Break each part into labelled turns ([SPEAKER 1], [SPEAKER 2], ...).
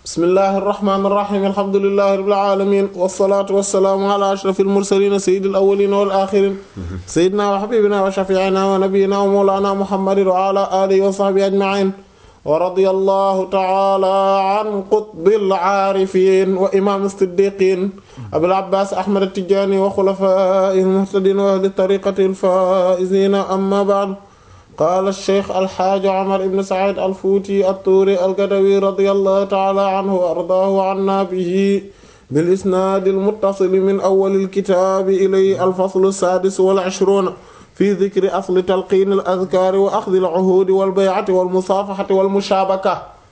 [SPEAKER 1] bismillahi irrahmani irrahim alhamdulilahi rabbil alamin wasalaatu wasalaamu ala ashrafil mursalin sayyidil awwalin wal axirin sayyidina wa habibina wa shafiina wa nabiyina wa mawlana muhammadin wa ala alihi wa sahbihi ajmain wa radiyallahu ta'ala an qutbil aarifin wa imam as-siddiqin abil abbas ahmad at-tijani wa khulafa'ihil muhtadin wa ahli tariqatil faa'izin amma ba'd qaala sheikh alxaaji omar ibn said alfuuti attuuri algadawi radiyallahu taala anhu wa ardaahu wa anna bihi bil isnaadi almuttasili min awwali alkitaabi ilayhi alfaslu saadis wal ishruun fi dikri asli talqiini alazkaari wa axdi alcuhuudi wal bay'ati wal musaafaxati wal mushaabaka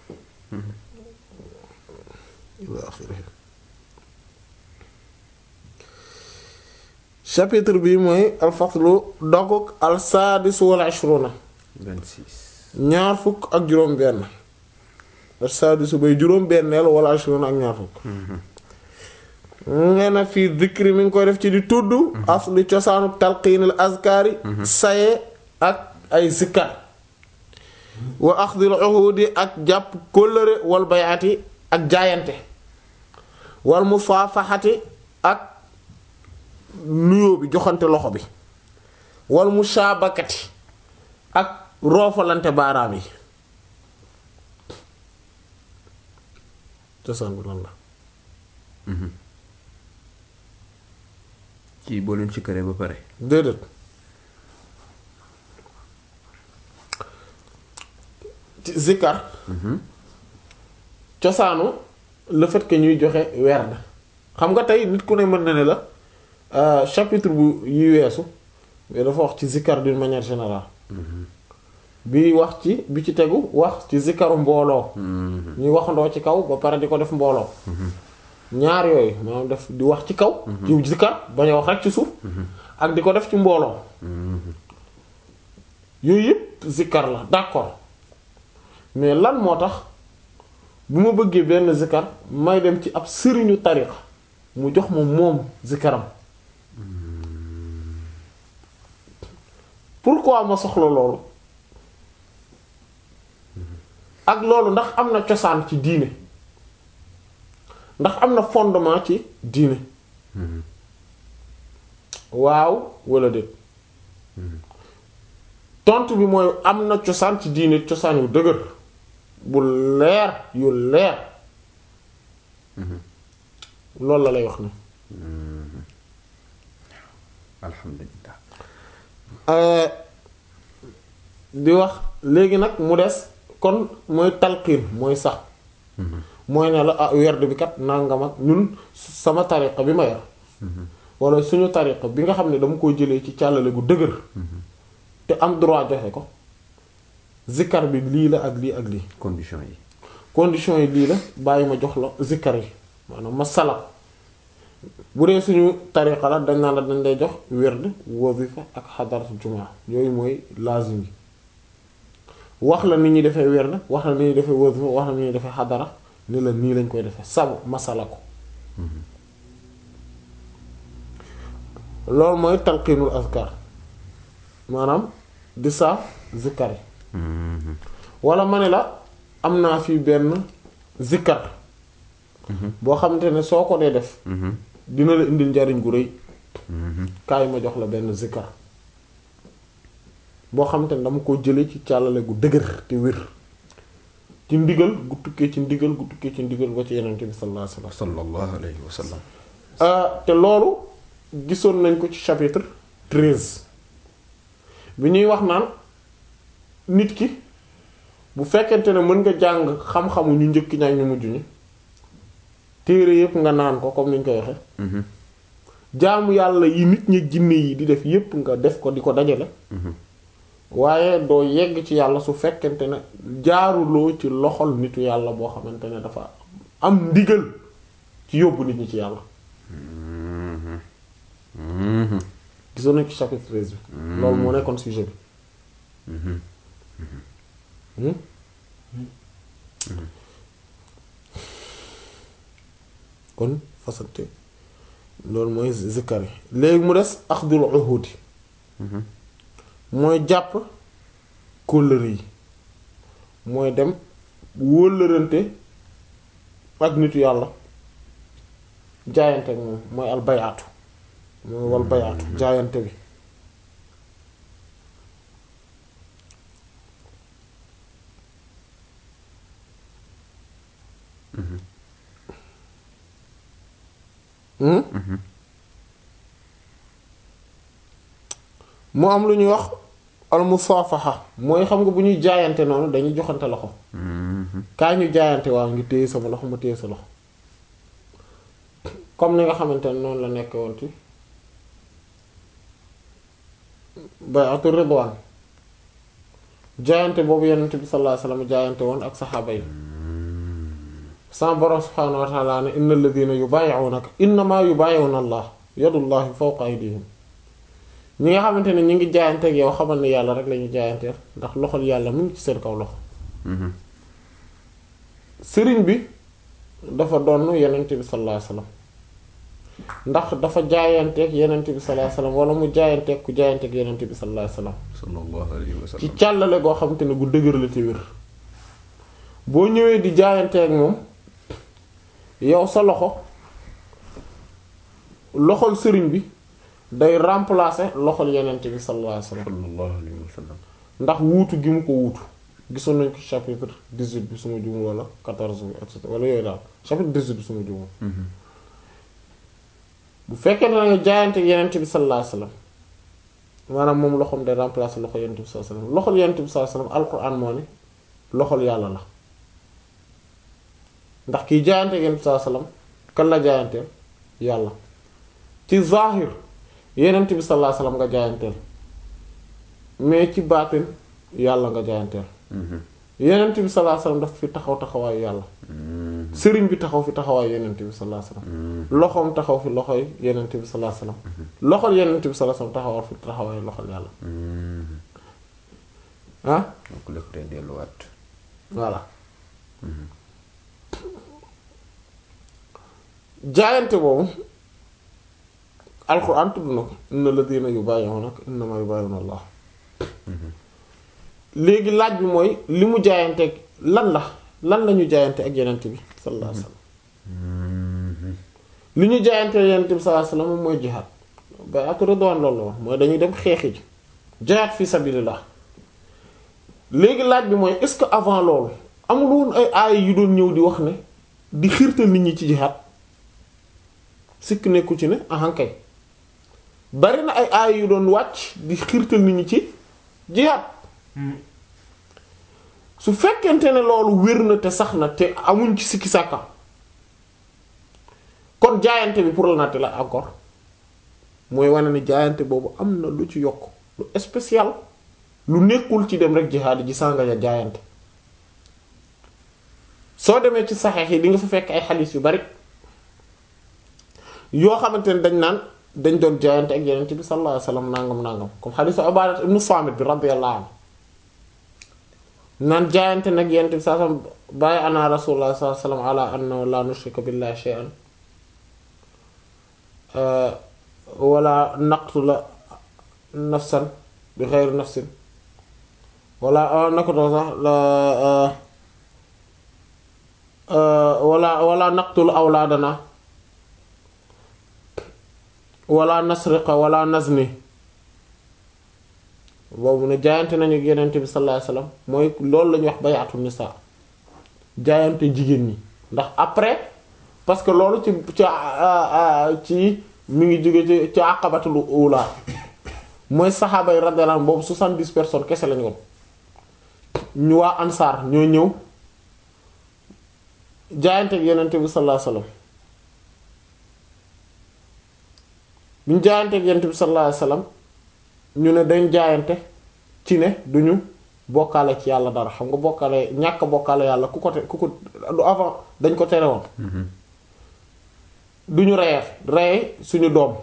[SPEAKER 1] chapitre bi mooy alfaslu doguk al saadis wal ishruna
[SPEAKER 2] 26
[SPEAKER 1] ñaar fukk ak juróom benn al saadisu bay juróom benneel wala ishruna ak ñaar fukk ngee na fii dikri mi ngi koy def ci di tudd asli cosaanu talqiinil azkaari saye ak ay zikkar wa axdil uhudi ak jàpp kóllëre wal bayati ak jaayante wal musaafaxati ak nuyoo bi joxante loxo bi wal mushaabakati ak roofalante baaraam yi cosaan bi lan la
[SPEAKER 2] kii boo leen ci këree ba pare
[SPEAKER 1] déedéet ci zikkar cosaanu le fait que ñuy joxe werd xam nga tey nit ku ne mën na ne la chapitre bu yi weesu mais dafa wax ci zikkar d'une manière générale bi wax ci bi ci tegu wax ci zikkaru mbooloo ñuy waxandoo ci kaw ba pare di ko def mbooloo ñaar yooyu maanaam def di wax ci kaw ci zikkar bañ a wax rek ci suuf ak di ko def ci mbooloo yooyu yëpp zikkar la d'accord mais lan moo tax bu ma bëggee benn zikkar may dem ci ab sëriñu tariqa mu jox ma moom zikkaram pourquoi ma soxla loolu ak loolu ndax am na cosaan ci diine ndax am na fondement ci diine waaw walla déet tontu bi mooy am na cosaan ci diine cosaan yu dëgër bu leer yu leer loolu la lay wax ni
[SPEAKER 2] alhamdulilah
[SPEAKER 1] di wax léegi nag mu des kon mooy talqiin mooy sax mooy ne la ah werd bi kat nangam ak ñun sama tariqa bi ma yor wala suñu tariqa bi nga xam ne dama ko jëlee ci càllale gu dëgër te am droit joxe ko zikkar bi lii la ak lii ak lii
[SPEAKER 2] condition yi
[SPEAKER 1] condition yi lii la bàyyi ma jox la zikkar yi maanaam ma sala bu dee suñu tariqa la dañ naan la dañ lay jox werd wazifa ak xadaratu jumaa yooyu mooy lazim yi wax la ni ñuy defee werd wax la ni ñuy defee wazifa wax la ni ñuy defee xadara ni la nii lañ koy defee sabu masala ko loolu mooy talqiinul azkar maanaam di saaf zikkar yi wala ma ne la am naa fi benn zikkar boo xamante ne soo ko dee def dina la indil njariñ gu rëy kaay ma jox la benn zikkar boo xamante ne dama ko jële ci càllale gu dëgër te wér ci ndigal gu tukkee ci ndigal gu tukkee ci ndigal ba ci yenente bi sallallahu alayhi wasallam
[SPEAKER 2] sallallahu alayhi wa sallam
[SPEAKER 1] te loolu gisoon nañ ko ci chapitre treize bi ñuy wax naan nit ki bu fekkente ne mën nga jàng xam-xamu ñu njëkk ñaa ñu mujj ñi téere yépp nga naan ko comme ni ñu koy waxe jaamu yàlla yi nit ñi jinne yi di def yépp nga def ko di ko dajale waaye doo yegg ci yàlla su fekkente ne jaaruloo ci loxol nitu yàlla boo xamante ne dafa am ndigal ci yóbbu nit ñi ci yàlla gisoon nañ ci chapitre treize bi loolu moo nekkoon sujet bi kon fasante loolu mooy zikkar yi léegi mu des axdul uhudi mooy jàpp kóllëre yi mooy dem wóllërante ak nitu yàlla jaayante ak moom mooy al bayaatu mooy wal bayaatu jaayante bi Hmm? mu am lu ñuy wax al musaafaxa mooy xam nga bu ñuy jaayante noonu dañuy joxante loxo kaa ñu jaayante waaw ngi téye sama loxo ma téye sa loxo comme ni nga xamante ne noonu la nekk woon ci bay'atu ridwaan jaayante boobu yonent bi sallallahu alayhi wasallam jaayante woon ak saxaaba yi sama borom subhaanahu wa ta'ala ne innal ladhina yubay'unaka innama yubay'una allah yadullahi fawqa aydihim ñi nga xamante ne ñi ngi jaayante ak yow xamal ne yàlla rek lañu jaayanteel ndax loxol yàlla mu ngi ci seen kaw loxo sëriñ bi dafa doon yonent bi sallallahu alayhi wasallam ndax dafa jaayanteeg yonent bi sallallahu alayhi wasallam wala mu jaayanteeg ku jaayanteeg yonent bi sallallahu alayhi wasallam
[SPEAKER 2] sallallahu alayhi wa
[SPEAKER 1] ci
[SPEAKER 2] sallam
[SPEAKER 1] càllale goo xamante ne gu dëgër la te wér boo ñëwee di jaayanteeg moom yow sa loxo loxol sëriñ bi day remplacer loxol yonent bi sallallahu alayhi wasallam
[SPEAKER 2] sallallahu alayhi wa sallam
[SPEAKER 1] ndax wuutu gi mu ko wuutu gisoon nañ ko chapitre 18 bi suma jumul wala 14 bi et cetera wala yooyu daal chapitre 18 bi suma jumul bu fekkee ne nga jaayante yenent bi sallallahu alayhi wasallam maanaam moom loxoom day remplacer loxo yenent bi sallallahu alayhi wasallam loxol yenent bi sallallahu alayhi wasallam alquran moo ne loxol yàlla la ndax kiy jaayante yenent bi sallallahu alayhi wasallam kan la jaayanteel yàlla ci zahir yenent bi sallallahu alayhi wasallam nga jaayanteel mais ci baatin yàlla nga jaayanteel yenent bi sallallahu alayhi wasallam daf fi taxaw taxawaayu yàlla sëriñ bi taxaw fi taxawaayu yenent bi sallallahu alayhi wasallam loxoom taxaw fi loxoy yenent bi sallallahu alayhi wasallam loxol yenent bi sallallahu alayhi wasallam taxawal fi taxawaayu loxol yàlla ah
[SPEAKER 2] donc lépp day delluwaat
[SPEAKER 1] voilà jaayante boobu alxuraan tudd na ko inna ladina yubayyi'unaka innama yubayyi'una Allah léegi laaj bi mooy li mu jaayante lan la lan la ñu jaayante ak yenent bi sallallahu alayhi wasallam li ñu jaayante yenent bi sallallahu alayhi wasallam mooy jihaad ba ak ridwaan loolu la woon mooy dañuy dem xeexi ji jihaad fi sabilillah léegi laaj bi mooy est-ce que avant loolu amul woon ay aaya yu doon ñëw di wax ne di xiirtal nit ñi ci jihaad sikk nekku ci ne ahankay bari na ay aaya yu doon wàcc di xiirtal nit ñi ci jihaad su fekkente ne loolu wér na te sax na te amuñ ci sikki sàkka kon jaayante bi pour la natte la encore mooy wane ne jaayante boobu am na lu ci yokk lu spécial lu nekkul ci dem rek jihaad ji sànga ja jaayante soo demee ci saxeex yi di nga fa fekk ay xadiis yu bari yoo xamante ne dañ naan dañ doon jaayante ak yeneen bi sallallahu alayhi wasallam nangam nangam comme xadiisu Ubaada ibnu Saamit bi radiyallahu anhu naan jaayante nag yeneen bi sallallahu alayhi wasallam bàyyi ana rasulullah sallallahu alayhi wasallam ala anna la nushrika billahi shay'an wala naqtula nafsan bi ghayri nafsin wala nako doo sax la wala wala naqtul awlaadana wala nasriqa wala nazni boobu ne jaayante nañu ak yenente bi sallallahu alayhi wasallam mooy loolu la ñuy wax bay'atu nisa jaayante jigéen ñi ndax après parce que loolu ci ci ci mi ngi jóge ci ci aqabatul ula mooy saxaaba yi radiyallahu anhum boobu soixante-dix personnes kese lañu woon ñu waa ansaar ñoo ñëw jaayante ak yenente bi sallallahu alayhi wasallam bi ñu jaayante ak yenente bi sallallahu alayhi wasallam ñu ne dañ jaayante ci ne duñu bokkaale ci yàlla dara xam nga bokkaale ñàkk bokkaale yàlla ku ko te ku ko du avant dañ ko tere woon duñu reyee reye suñu doom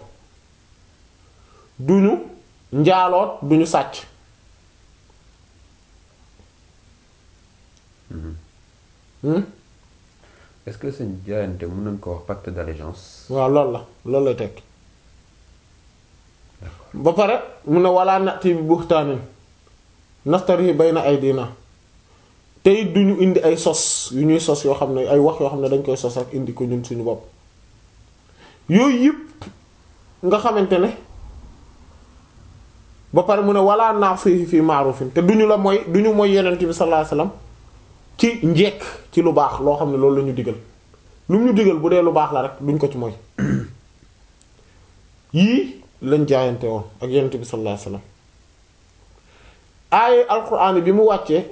[SPEAKER 1] duñu njaaloot duñu sàcc
[SPEAKER 2] est-ce que seen jaayante mën nañ ko wax pacte d'allégeance
[SPEAKER 1] waaw loolu la loolu lay tekki ba pare mu ne walla nati bi buxtaanin nastari bayna aydina tey duñu indi ay sos yu ñuy sos yoo xam ne ay wax yoo xam ne dañ koy sos ak indi ko ñun suñu bopp yooyu yëpp nga xamante ne ba pare mu ne wala naa fii fii maarufin te duñu la mooy duñu mooy yenent bi sallallahu alayhi wasallam ci njekk ci lu baax loo xam ne loolu la ñu digal lu mu ñu digal bu dee lu baax la rek duñ ko ci mooy yii lañ jaayante woon ak yenent bi sallallahu alayhi wasallam aaye alquran bi mu wàccee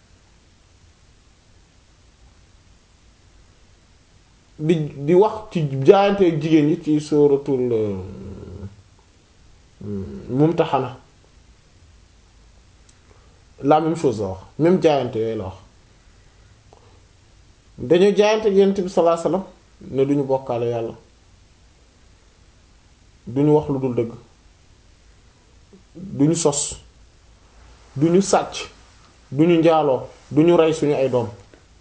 [SPEAKER 1] di di wax ci jaayante ak jigéen ñi ci suratul mumtahana la même chose la wax même jaayante yooyu la wax dañu jaayante ak yonent bi sallallahu alayhi wasallam ne duñu bokkaale yàlla duñu wax lu dul dëgg duñu sos duñu sàcc duñu njaaloo duñu rey suñu ay doom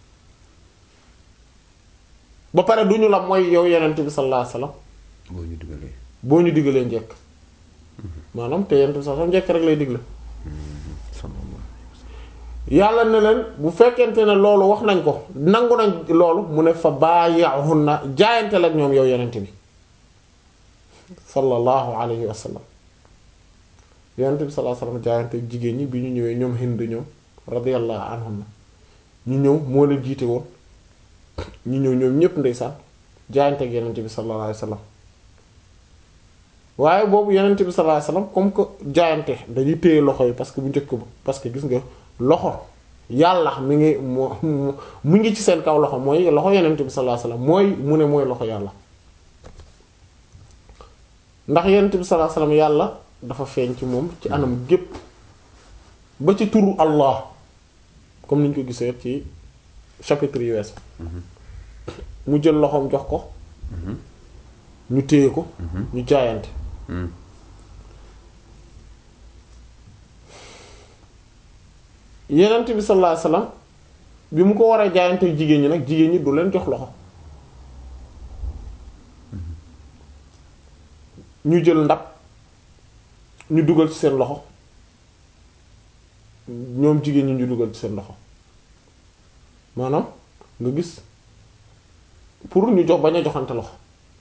[SPEAKER 1] ba pare duñu la mooy yow yonent bi sallallahu alayhi wasallam
[SPEAKER 2] boo ñu digalee
[SPEAKER 1] boo ñu digalee njekk maanaam te yonent bi sallallahu alayhi wasallam njekk rek lay digle
[SPEAKER 2] sallallahu
[SPEAKER 1] yàlla ne leen bu fekkente ne loolu wax nañ ko nangu nañ loolu mu ne fa bàyyi'hunna jaayante la ak ñoom yow yonent bi sallallahu alayhi wa sallam yonent bi sallallahu alayhi wa sallam jaayante ak jigéen ñi bi ñu ñëwee ñoom Hind ñoom radiyallahu anhunna ñu ñëw moo leen jiite woon ñu ñëw ñoom ñépp ndeysaan jaayante ak yonent bi sallallahu alayhi wa sallam waaye boobu yonent bi sallallahu alayhi wa sallam comme que jaayante dañuy téye loxo yi parce que bu njëkk ba parce que gis nga loxo yàlla mi ngi moo mu ngi ci seen kaw loxo mooy loxo yonent bi sallallahu alayhi wasallam mooy mu ne mooy loxo yàlla ndax yonent bi sallallahu alayhi wasallam yàlla dafa feeñ ci moom ci anam gépp ba ci turu Allah comme niñ ko gisee ci chapitre yu wees mu jël loxoom jox ko ñu téye ko ñu jaayante yenent bi sallallahu alayhi wasallam bi mu ko waree jaayante jigéen ñi nag jigéen ñi du leen jox loxo ñu jël ndab ñu dugal ci seen loxo ñoom jigéen ñi ñu dugal ci seen loxo maanaam nga gis pour ñu jox bañ a joxante loxo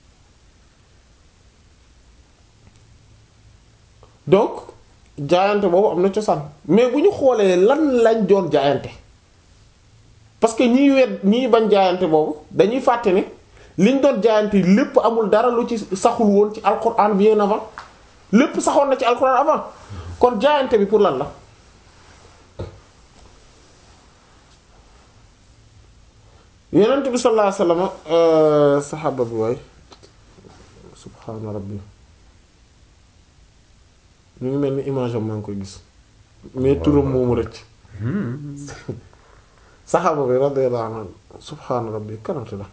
[SPEAKER 1] donc jaayante boobu am na cosaan mais bu ñu xoolee lan lañ doon jaayante parce que ñiy wet ñiy bañ jaayante boobu dañuy fàtte ne liñ doon jaayante lépp amul dara lu ci saxul woon ci alquran bien avant lépp saxoon na ci alquran avant kon jaayante bi pour lan la yonent bi sallallahu alayhi wasallam saxaaba bi waay subhaana rabbi ñu ngi mel ni image am maa ngi koy gis mais turam moomu rëcc saxaaba bi radiyallahu anhu subhaana rabbi kanante la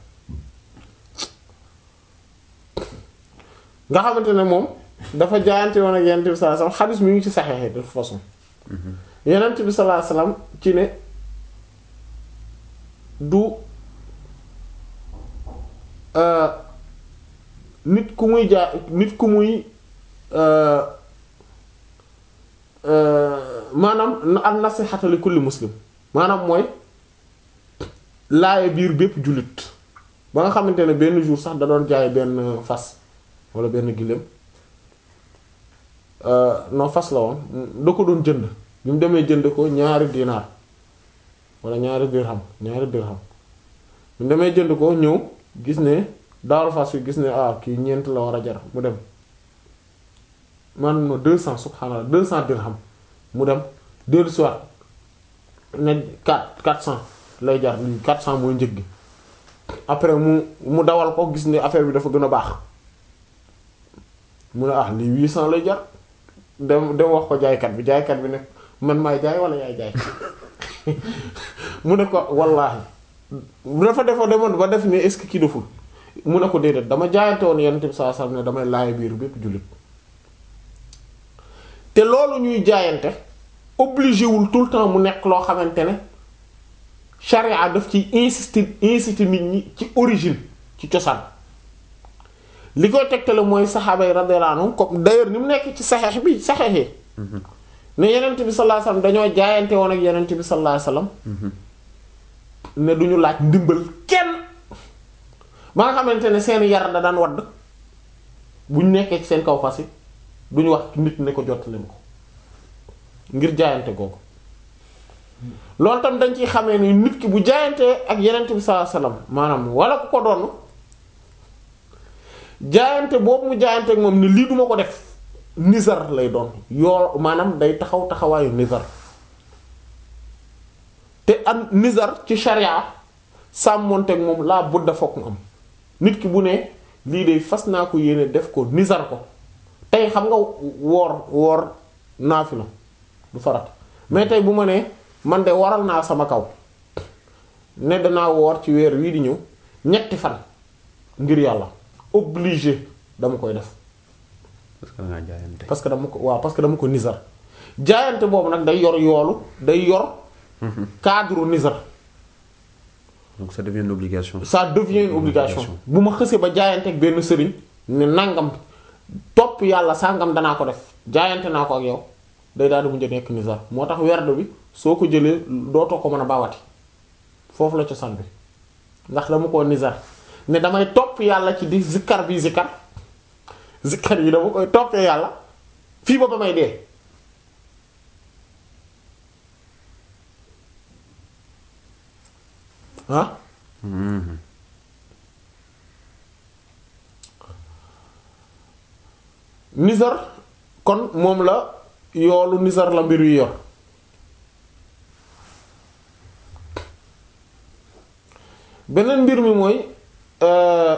[SPEAKER 1] nga xamante ne moom dafa jaayante woon ak yenent bi sallallahu alayhi wasallam xadis mi ngi ci saxeexee de toute façon yenent bi sallallahu alayhi wasallam ci ne du nit ku muy jaa nit ku muy maanaam an nasihata li kulli muslim maanaam mooy laaye biir bépp jullit ba nga xamante ne benn jour sax da doon jaay benn fas wala benn giléem non fas la woon da ko doon jënd bi mu demee jënd ko ñaari dinaar wala ñaari dirham ñaari dirham bi mu demee jënd ko ñëw gis ne daaru fas wi gis ne ah kii ñeent la war a jar mu dem man no deux cent subhanallah deux cent dirham mu dem dellu soir ne quatre quatre cent lay jar lii quatre cent mooy njëg gi après mu mu dawal ko gis ne affaire bi dafa gën a baax mu ne ah lii huit cent lay jar dem dem wax ko jaaykat bi jaaykat bi ne man maay jaay wala yaay jaay mu ne ko wallaahi dafa defa demoon ba def ne est-ce que kii deful mu ne ko déedéet dama jaayante woon yonent bi sallallahu alayhi wasallam ne damay laaj biir bépp jullit te loolu ñuy jaayante obligé wul tout le temps mu nekk loo xamante ne charia daf ci insister insister nit ñi ci origine ci cosaan li koy tegtale mooy saxaaba yi radiyallahu anhum comme d'ailleurs ni mu nekk ci saxeex bi saxeex yi ne yenent bi sallallahu alayhi wasallam dañoo jaayante woon ak yenent bi sallallahu alayhi wasallam ne duñu laaj ndimbal kenn ba nga xamante ne seen yar da daan wadd buñ nekkee ci seen kaw fas yi duñu wax nit ne ko jottali ma ko ngir jaayante googu loolu tam dañ ciy xamee ni nit ki bu jaayantee ak yenent bi sallallahu alayhi wasallam maanaam wala ku ko doon jaayante boobu mu jaayante ak moom ni lii duma ko def nizar lay doon yoo maanaam day taxaw taxawaayu nizar te am nizar ci sharia sàmmonteeg moom laa budda fokk mu am nit ki bu ne lii de fas naa ko yéene def ko nizar ko tey xam nga woor woor naafila du farat mais tey bu ma nee man de waral naa sama kaw ne danaa woor ci weer wii di ñëw ñetti fan ngir yàlla obligé dama koy def
[SPEAKER 2] parce que da ngaa jaayante.
[SPEAKER 1] parce que dama ko waaw parce que dama ko nizar jaayante boobu nag day yor yoolu day yor cadre nizar
[SPEAKER 2] donc ça devient une obligation.
[SPEAKER 1] ça devient une obligation bu ma xësee ba jaayante ak benn sëriñ ne nangam topp yàlla sàngam danaa ko def jaayante naa ko ak yow day daal di mujj a nekk nizar moo tax werd bi soo ko jëlee dootoo ko mën a bawati foofu la cosaan bi ndax dama koo nizar ne damay topp yàlla ci di zikkar bi zikkar zikkar yi dama koy toppee yàlla fii ba ba may dee ah
[SPEAKER 2] Mhm.
[SPEAKER 1] nizar kon moom la yoolu nizar la mbir yu yor beneen mbir mi mooy euh,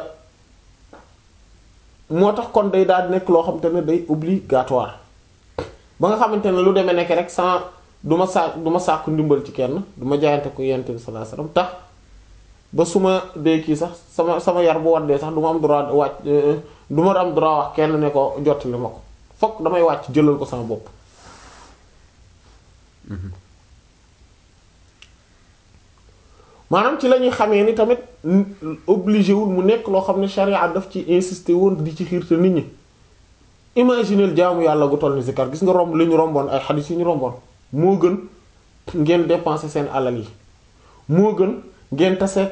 [SPEAKER 1] moo tax kon day daal di nekk loo xamante ne day obligatoire ba nga xamante ne lu demee nekk rek sans du ma saa du ma sàkku ndimbal ci kenn du ma jaayante ko yonent bi sallallahu alayhi wasallam tax ba su ma dee kii sax sama sama yar bu waddee sax du ma am droit wàcc du ma am droit wax kenn ne ko jottali ma ko fokk damay wàcc jëlal ko sama bopp maanaam ci la ñuy xamee ni tamit obligé wul mu nekk loo xam ne charia daf ci insister woon di ci xiirte nit ñi imagineel jaamu yàlla gu toll ni zikar gis nga romb li ñu romboon ay xadis yi ñu romboon moo gën ngeen dépenser seen alal yi moo gën ngeen taseeg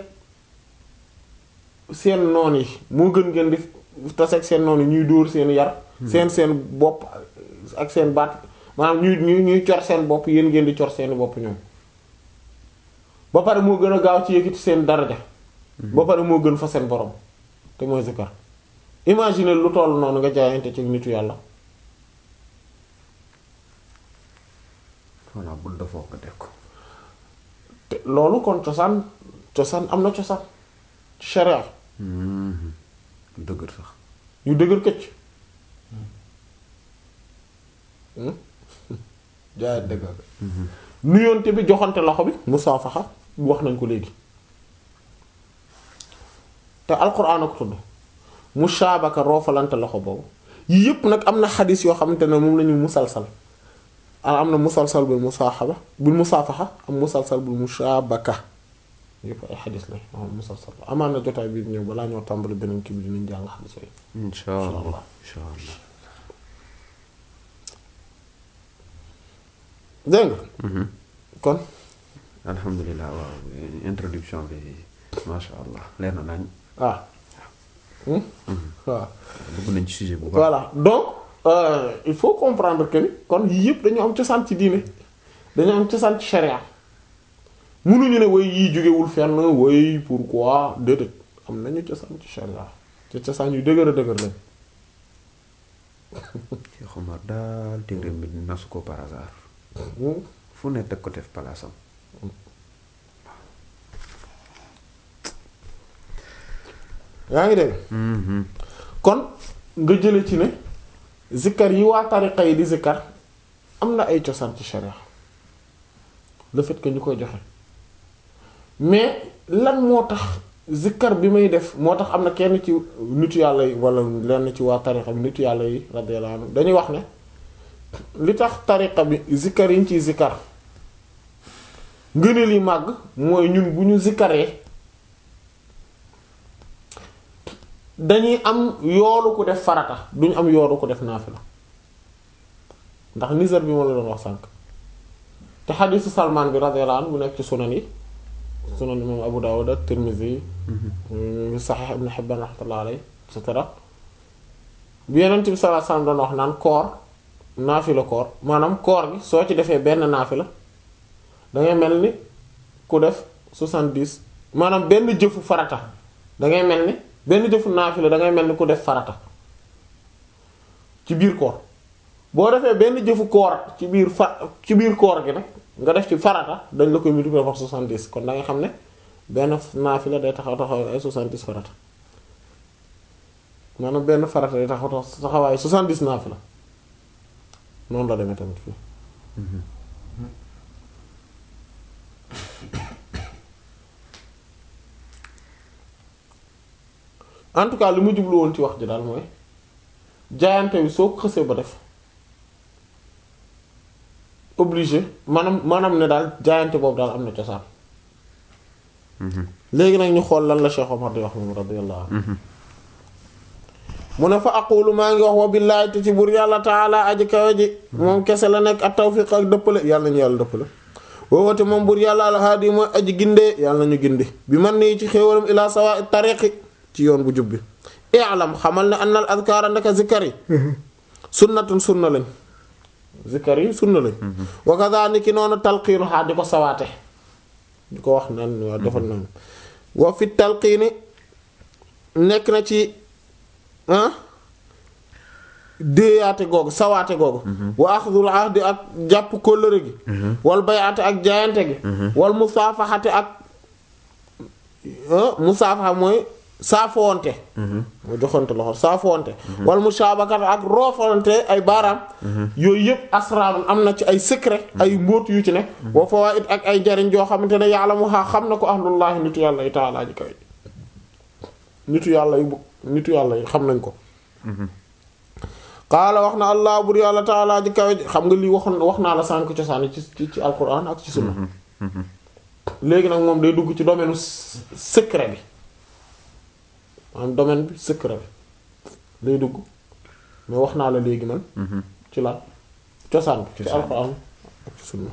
[SPEAKER 1] seen noon yi moo gën ngeen di taseeg seen noon yi ñuy dóor seen yar seen seen bopp ak seen baat maanaam ñuy ñuy ñuy cor seen bopp yéen ngeen di cor seeni bopp ñoom ba pare moo gën a gaaw ci yëkkati seen daraja ba pare moo gën fa seen borom te mooy zikar imagine lu toll noonu nga jaayante ci nitu yàlla
[SPEAKER 2] voilà bu dafoo ko def ko.
[SPEAKER 1] te loolu kon cosaan cosaan am na cosaan ci sharia
[SPEAKER 2] Mhm. dëgër sax.
[SPEAKER 1] yu dëgër këcc jaayante dëgër nuyoonte bi joxante loxo bi musaafaxa wax nañ ko léegi te alquran a ko tudd mushaabaka roofalante loxo boobu yii yépp nag am na xadis yoo xamante ne moom lañu musalsal ah am na musalsal bil musaaxaba bil musaafaxa am musalsal bil mushaabaka yépp ay xadis la am musalsal amaan na jotaay bi ñëw balaa ñoo tàmbali beneen kii bi dinañ jàng xadis yooyu
[SPEAKER 2] incha allah incha allah.
[SPEAKER 1] dégg nga
[SPEAKER 2] Mhm.
[SPEAKER 1] kon
[SPEAKER 2] alhamdulilah waaw introduction bi macha allah leer na nañ.
[SPEAKER 1] ah Hmm? waaw
[SPEAKER 2] dugg nañ ci sujet bu baax.
[SPEAKER 1] voilà donc euh, il faut comprendre que ni kon yii yëpp dañu am cosaan ci diine dañu am cosaan ci sharia mënuñu ne way yii jógewul fenn way pourquoi déedéet am nañu cosaan ci sharia te cosaan yu dëgër a dëgër lañ
[SPEAKER 2] Cheikh Omar daal téere bi nasu ko par hasard.
[SPEAKER 1] Hmm?
[SPEAKER 2] fu ne teg ko def palaasam.
[SPEAKER 1] yaa ngi dégg
[SPEAKER 2] Mhm.
[SPEAKER 1] kon nga jële ci ne zikkar yi waa tariqa yi di zikkar am na ay cosaan ci sharia le fait que ñu koy joxe mais lan moo tax zikkar bi may def moo tax am na kenn ci nitu yàlla yi wala lenn ci waa tariqa bi nitu yàlla yi radiyallahu anhu dañuy wax ne li tax tariqa bi zikkar yi ñu ciy zikkar ngëneel yi màgg mooy ñun bu ñu zikkaree dañuy am yoolu ku def farata duñu am yoolu ku def naafila ndax nizar bi ma la doon wax sànk te xadiisu salmaan bi radiyallahu anhu bu nekk ci sunan yi sunan imam Abu Dawud ak Tirmidhi yi Sahih Ibn Hibban rahmatullah alayhi et cetera bi Yonent bi sallallahu alayhi wasallam doon wax naan koor naafila koor maanaam koor gi soo ci defee benn naafila dangay mel ni ku def soixante-dix maanaam benn jëfu farata dangay mel ni benn jëfu naafila dangay mel ni ku def farata ci biir koor boo defee benn jëfu koor ci biir fa ci biir koor gi nag nga def ci farata dañ la koy multiplier par soixante-dix kon da nga xam ne benn naafila day taxaw taxaw ay soixante-dix farata maanaam benn farata day taxaw taxawaay soixante-dix naafila noonu la demee tamit fii en tout cas li mu jublu woon ci wax ji daal mooy jaayante wi soo ko xësee ba def obligé maanaam maanaam ne daal jaayante boobu daal am na cosaan léegi nag ñu xool lan la Cheikh Omar di wax moom radiyallahu anhu mu ne fa aqulu maa ngi wax wa billaahi te ci buur yàlla taala aji kawe ji moom kese la nekk ak tawfiq ak dëppale yàlla nañu yàlla dëppale woowate moom buur yàlla alhaadi mooy aji gindee yàlla nañu gindi bi man nii ci xéewalam ilaa sawa tariqi ci yoon bu jub bi i'lam xamal ne annal adkaara ndaka zikkar yi sunnatun sunna lañ zikkar yi sunna lañ wa kadhalika noonu talqiinu xaa di ko sawaate di ko wax naan waa defal naan wa fi talqiini nekk na ci ah déeyaate googu sawaate googu wa axdul ahdi ak jàpp kóllëre gi wal bayaate ak jaayante gi wal musaafaxate ak musaafaxa mooy saafoonte mu joxante loxo saafoonte wal musaabakat ak roofalante ay baaraam yooyu yëpp asraarun am na ci ay secret ay mbóot yu ci ne wa fawaid ak ay jariñ joo xamante ne yàlla mu xaa xam na ko ahlullahi nitu yàlla yi taalaa ji kaw nitu yàlla yi bu nitu yàlla yi xam nañ ko qaala wax na allah bur yàlla taalaa ji kawe xam nga lii waxoon wax naa la sànk cosaan ci ci ci alquran ak ci sunna léegi nag moom day dugg ci domaine secret bi maanaam domaine bi secret bi lay dugg mais wax naa la léegi man ci la cosaan bi ci alquran ak ci sunna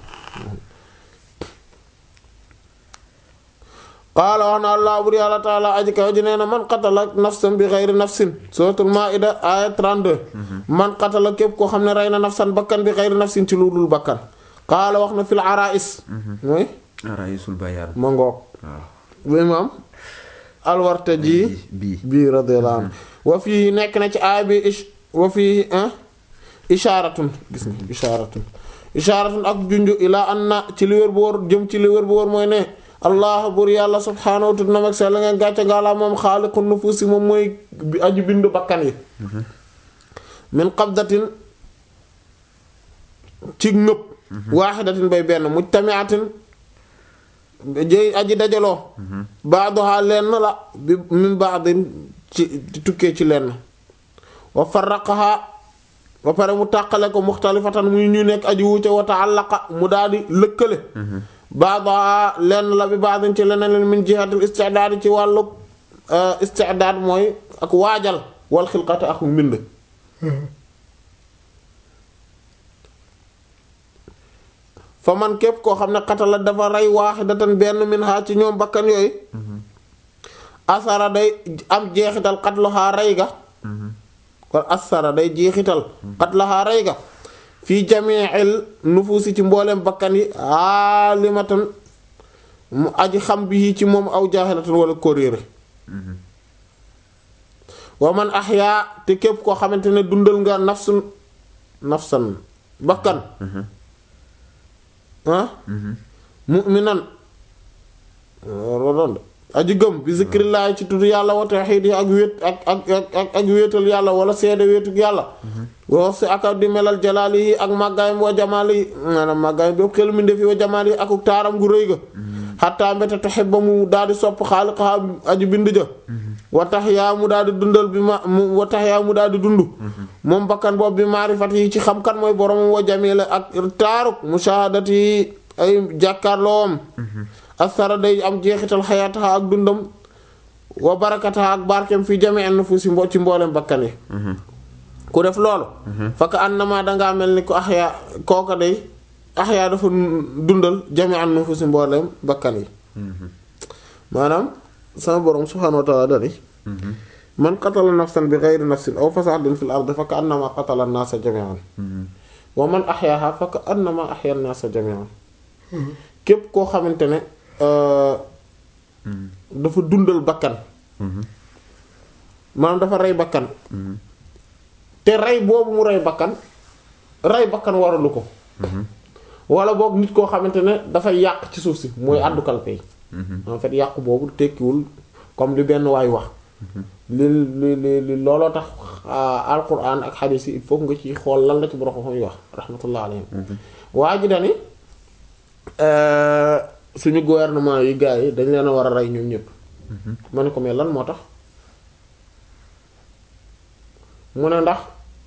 [SPEAKER 1] qaala wax na allah bur yàlla taala aji kaw ji nee na man qatala nafsan bi xeyri nafsin suratul maida aya 32 man qatala képp koo xam ne rey na nafsan bakkan bi xeyri nafsin ci lu dul bakkan qaala wax na fil arais mooy
[SPEAKER 2] araisul bayaan
[SPEAKER 1] ma ngoog
[SPEAKER 2] waaw
[SPEAKER 1] bu imaam alwarta ji
[SPEAKER 2] bii
[SPEAKER 1] bii radiyallahu anhu wa fii nekk na ci aaya bi ish wa fii ishaaratun gis nga ishaaratun ishaaratun ak junju ilaa an na ci li wér bu wóor jëm ci li wér bu wóor mooy ne allah bur yàlla subhaanahu tudd na mag sell ngeen gàcce ngaalaa moom xaaliqun nufuusi moom mooy bi aju bind bakkan yi min qabdatin ci ngëb waaxidatin bay benn mujtamiatin jëy aji dajaloo baadoha lenn la bi min baadin ci di tukkee ci lenn wa farraqaha ba pare mu tàqale ko muxtalifatan muy ñu nekk aji wuute wa ta'allaqa mu daal di lëkkale baadoha lenn la bi baadin ci leneen leen min jihatil istidaad ci wàllu istidaad mooy ak waajal wal xilqati ak mbind fa man képp koo xam ne xatala dafa rey waaxidatan benn min xaa ci ñoom bakkan yooyu asara day am jeexital xatluxaa rey ga kon asara day jeexital xatluxaa rey ga fii jamiil nufuusi ci mbooleem bakkan yi aalimatan mu aji xam bi ci moom aw jaahilatan wala kóréere wa man axyaa te képp koo xamante ne dundal nga nafsun nafsan bakkan ah mu'minan rodoon aji gëm bi zikrillahi ci tudd yàlla wa tawhid yi ak wéet ak ak ak ak wéetal yàlla wala seede wéetuk yàlla wax si ak di melal jalaali yi ak màggaayam wa jamaali yi maanaam màggaayam bépp xel mi ndefi wa jamaali yi akuk taaram gu rëy ga xattaa mbete taxit ba mu daal di sopp xaaliqaha aji bind ja wa tax yaa mu daal di dundal bi ma mu wa tax yaa mu daal di dund moom bakkan boobu bi maarifat yi ci xam kan mooy boromam wa jamila ak taaruk mushahadati yi ay jàkkaarloom asara day am jeexital xayaataha ak dundam wa barakataha ak barkeem fi jame en fu si mbo ci mboolem bakkan yi ku def loolu fakk annama dangaa mel ni ko axyaa kooka day axyaa dafa dundal jame en fu si mboolem bakkan yi maanaam sama borom subhaanahu wa ta'ala dani man qatala nafsan bi ghayri nafsin aw fasadin fil ardi fa ka'annama qatala an-nasa jami'an wa man ahyaaha fa ka'annama ahya an-nasa jami'an képp koo xamante ne euh, dafa dundal bakkan maanaam dafa rey bakkan te rey boobu mu rey bakkan rey bakkan waralu ko wala boog nit koo xamante ne dafay yàq ci suuf si mooy àddu kalpe yi en fait yàqu boobu tekkiwul comme li benn waay wax li li li li looloo tax alquran ak xadiis yi il faut nga ci xool lan la ci borom xam yi wax rahmatullah alayhim waa ji dani suñu gouvernement yi gars yi dañ leen a war a rey ñoom ñëpp ma ne ko mais lan moo tax mu ne ndax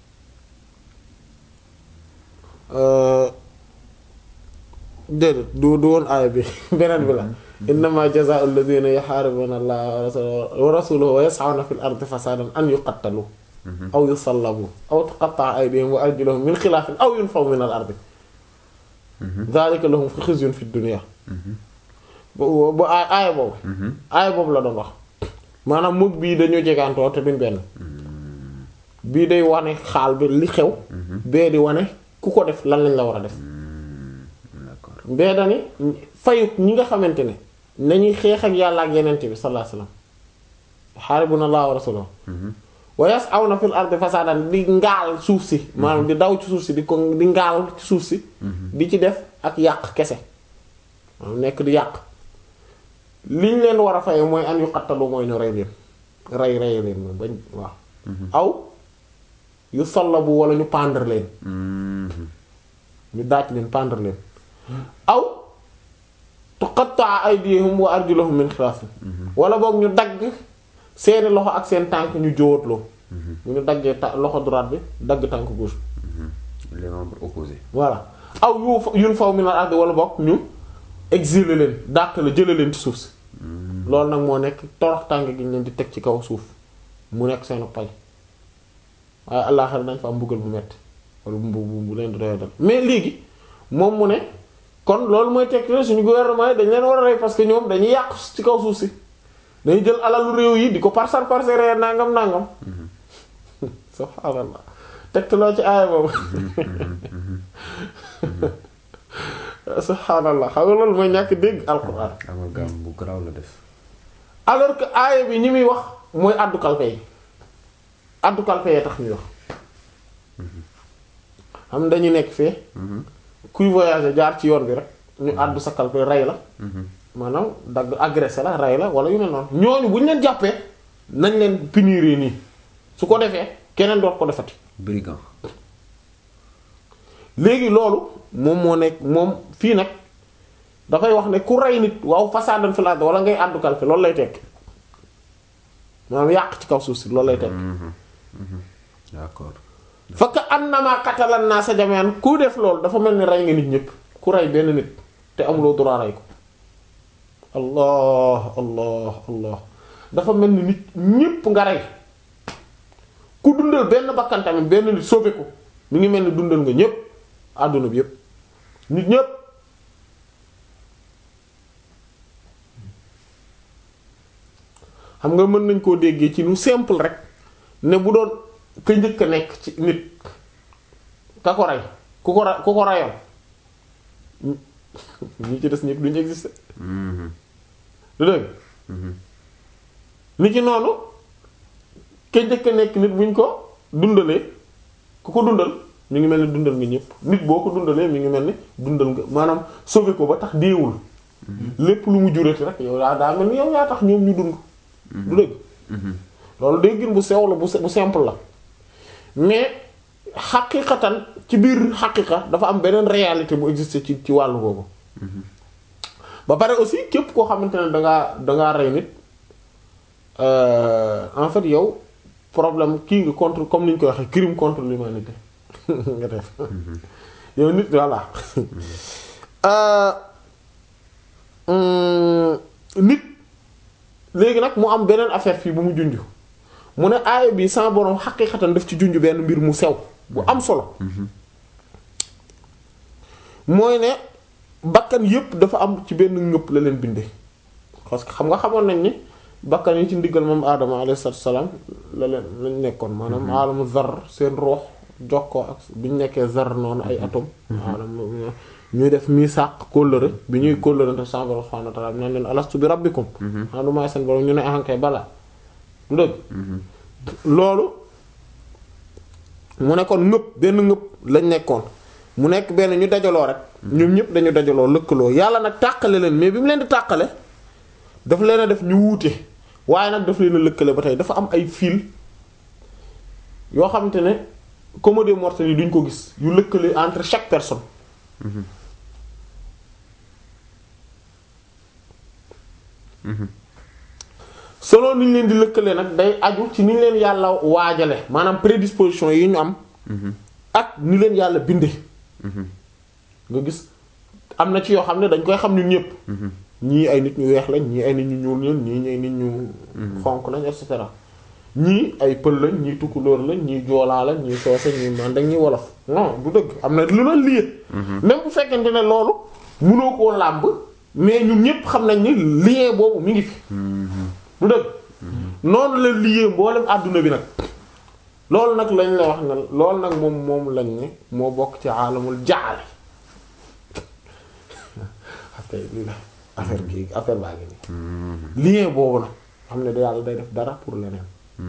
[SPEAKER 1] déedéet du du woon aaya bi beneen bi la innama jazaa'u alladhina yuharibuna allaha wa rasulahu wa yas'una fil ardi fasadan an yuqattalu aw yusallabu aw tuqatta'a aydihim wa arjuluhum min khilaafin aw yunfaw min al ardi dhalika lahum khizyun fid dunya bu bu aay aaya boobu aaya boobu la doon wax maanaam mug bii dañoo jegaantoo te duñ benn bii day wane xaal bi li xew bee di wane ku ko def lan lañ la war a def
[SPEAKER 2] d'accord
[SPEAKER 1] bee dani fayuk ñi nga xamante ne nañuy xeex ak yàlla ak yenente bi sallallahu alayhi wasallam xaaribuna allah wa rasuluhu wa yas'awna fil ardi fasadan di ngaal suuf si maanaam di daw ci suuf si di ko di ngaal ci suuf si di ci def ak yàq kese maanaam nekk di yàq liñ leen war a faye mooy an yu xattalu mooy ñu rey leen rey rey leen moom bañ waaw aw yu sallabu wala ñu pendre leen ñu daaj leen pendre leen aw tuqatta'a aydihim wa arjuluhum min xilaaf wala boog ñu dagg seeni loxo ak seen tànk ñu jóotloo bu ñu daggee ta- loxo droite bi dagg tànk gauche
[SPEAKER 2] les membres opposés
[SPEAKER 1] voilà aw yu fa- yun faw min al ardi wala boog ñu exiler leen dàq la jële leen ci suuf si loolu nag moo nekk torox tànk gi ñu leen di teg ci kaw suuf mu nekk seen pay waaye àllaaxira dañ fa am mbugal bu metti wala bu bu bu leen di doya dal mais léegi moom mu ne kon loolu mooy tekki ne suñu gouvernement yi dañ leen war a rey parce que ñoom dañuy yàq ci kaw suuf si dañuy jël alalu réew yi di ko parsar parsare nangam nangam subhaanallah tegtaloo ci aaya boobu subhaanallah xam nga loolu mooy ñàkk dégg alquran
[SPEAKER 2] amalgame bu garaaw la def
[SPEAKER 1] alors que aaya bi ñi muy wax mooy addu kalpe yi addu kalpe yee tax ñuy wax xam dañuy nekk fee kuy voyager jaar ci yoon bi rek ñu àddu sa kalpe rey la maanaam dagg agressé la rey la wala yu ne noonu ñooñu bu ñu leen jàppee nañ leen punir nii su ko defee keneen doot ko defati
[SPEAKER 2] brigand
[SPEAKER 1] léegi loolu moom moo nekk moom fii nag dafay wax ne ku rey nit waaw fasadan fil ard wala ngay àddu kalpe loolu lay tekk maanaam yàq ci kaw suuf si loolu lay tekk
[SPEAKER 2] d'accord
[SPEAKER 1] fakk annama qatala an-nasa jami'an ku def loolu dafa mel ni rey nga nit ñépp ku rey benn nit te amuloo droit rey ko allah allah allah dafa mel ni nit ñépp nga rey ku dundal benn bakkan tamit benn nit sauvé ko mi ngi mel ni dundal nga ñépp àdduna bi yépp nit ñépp xam nga mën nañ koo déggee ci lu simple rek ne bu doon ka njëkk a nekk ci nit ka ko rey ku ko ra- ku ko rayoon ñi ci des ñépp duñu exister du dëgg ni ci noonu ka njëkk a nekk nit buñ ko dundalee ku ko dundal mi ngi mel ni dundal nga ñépp nit boo ko dundalee mi ngi mel ni dundal nga maanaam sauver ko ba tax deewul lépp lu mu jurati rek yow daa daa mel ni yow yaa tax ñoom ñu dund du dëgg loolu day gën bu sew la bu bu simple la mais xaqiqatan ci biir xaqiqa dafa am beneen réalité bu existe ci ci wàllu boobu ba pare aussi képp koo xamante ne dangaa dangaa rey nit en fait yow problème kii nga contre comme ni ñu koy waxee crime contre l'humanité nga def yow nit voilà nit léegi nag mu am beneen affaire fii bu mu junj mu ne aaya bi sama borom xaqiqatan daf ci junj benn mbir mu sew bu am solo mooy ne bakkan yépp dafa am ci benn ngëpp la leen bindee parce que xam nga xamoon nañ ni bakkan yi ci ndiggal moom aadama alayhi salaam la leen lañ nekkoon maanaam aalamu zar seen ruux jokkoo ak bi ñu nekkee zar noonu ay atome alam ñuy def mii sàq kóllëre bi ñuy kóllëre te sa borom subhanahu wa ta'ala naan leen alastu bi rabbikum xanaa du maay seen borom ñu ne ahankay bala du dëgg loolu mu nekkoon ngëpp benn ngëpp lañ nekkoon mu nekk benn ñu dajaloo rek ñoom ñëpp dañu dajaloo lëkkaloo yàlla nag tàqale leen mais bi mu leen di tàqale dafa leen a def ñu wuute waaye nag daf leen a lëkkale ba tey dafa am ay fil yoo xamante ne comode mortels yi duñ ko gis yu lëkkale entre chaque personne selon ni ñu leen di lëkkale nag day aju ci ni ñu leen yàlla waajale maanaam prédisposition yi ñu am ak ni leen yàlla binde nga gis am na ci yoo xam ne dañ koy xam ñun ñëpp ñii ay nit ñu weex lañ ñii ay nit ñu ñuul lañ ñii ay nit ñu xonq lañ et cetera ñii ay pël lañ ñii tukkulóor lañ ñii joolaa lañ ñii soose ñii mandeng ñii wolof non du dëgg am na lu la lié même bu fekkente ne loolu mënoo koo làmb mais ñun ñëpp xam nañ ni lien boobu mi ngi fi du dëgg noonu la lié mboolem àdduna bi nag loolu nag lañ la wax ne loolu nag moom moom lañ ne moo bokk ci aalamul jaale affaire bi la affaire bi affaire baa ngi nii lien boobu nag xam ne da yàlla day def dara pour leneen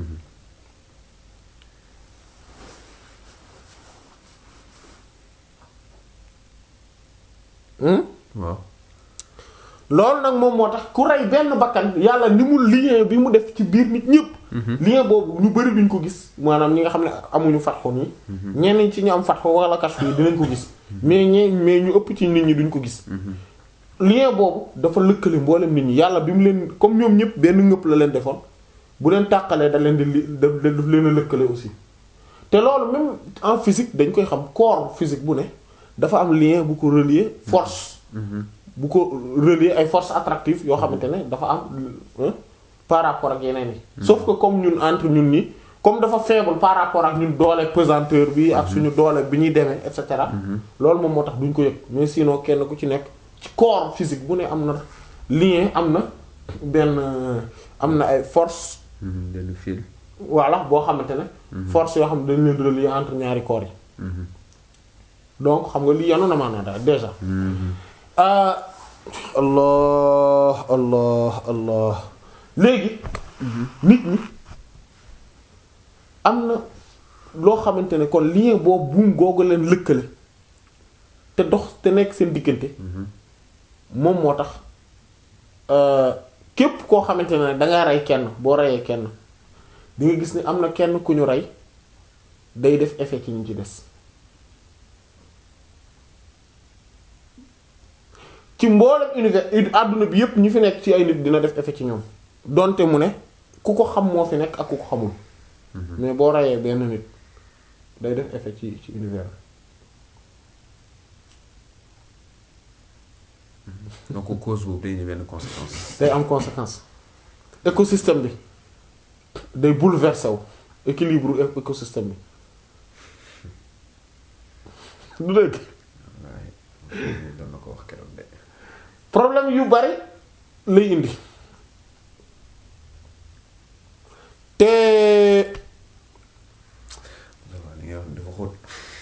[SPEAKER 2] waaw
[SPEAKER 1] loolu nag moom moo tax ku rey benn bakkan yàlla ni mu lien bi mu def ci biir nit ñëpp lien boobu ñu bari duñ ko gis maanaam ñi nga xam ne amuñu fatxo nii ñenn ci ñu am fatxo wala kashf yi dinañ ko gis mais ñe mais ñu ëpp ci nit ñi duñ ko gis lien boobu dafa lëkkale mboolem nit ñi yàlla bi mu leen comme ñoom ñëpp benn ngëpp la leen defoon bu leen tàqalee da leen di li daf daf leen a lëkkale aussi te loolu même en physique dañ koy xam corps physique bu ne dafa am lien bu ko relier force bu ko relier ay forces attractives yoo xamante ne dafa am par rapport ak yeneen yi sauf que comme ñun entre ñun ni comme dafa faible par rapport ak ñun doole pesanteur bi ak suñu doole bi ñuy demee et cetera loolu moom moo tax duñ ko yëg mais sinon kenn ku ci nekk ci corps physique bu ne am na lien am na benn am na ay force
[SPEAKER 2] benn fil
[SPEAKER 1] voilà boo xamante ne force yoo xam ne dañ leen relier entre ñaari corps yi donc xam nga lii yanu na maanaam daal déjà allah allah allah léegi nit ñi am na loo xamante ne kon lien boobu buum googu leen lëkkale te dox te nekk seen diggante moom moo tax képp koo xamante ne danga rey kenn boo reyee kenn di nga gis ni am na kenn ku ñu rey day def effet ci ñu ci des ci mboolem univers àdduna bi yépp ñu fi nekk ci ay nit dina def effet ci ñoom donte mu ne ku ko xam moo fi nekk ak ku ko xamul mais boo reyee benn nit day def effet ci ci univers
[SPEAKER 2] donc cause boobu day ñu benn conséquence
[SPEAKER 1] day am conséquence écosystème bi day bouleverser wu équilibre écosystème bi du dëgg
[SPEAKER 2] waaye doon na ko wax keroog de
[SPEAKER 1] problème yu bari lay indi te
[SPEAKER 2] waaw li nga wax dafa xóot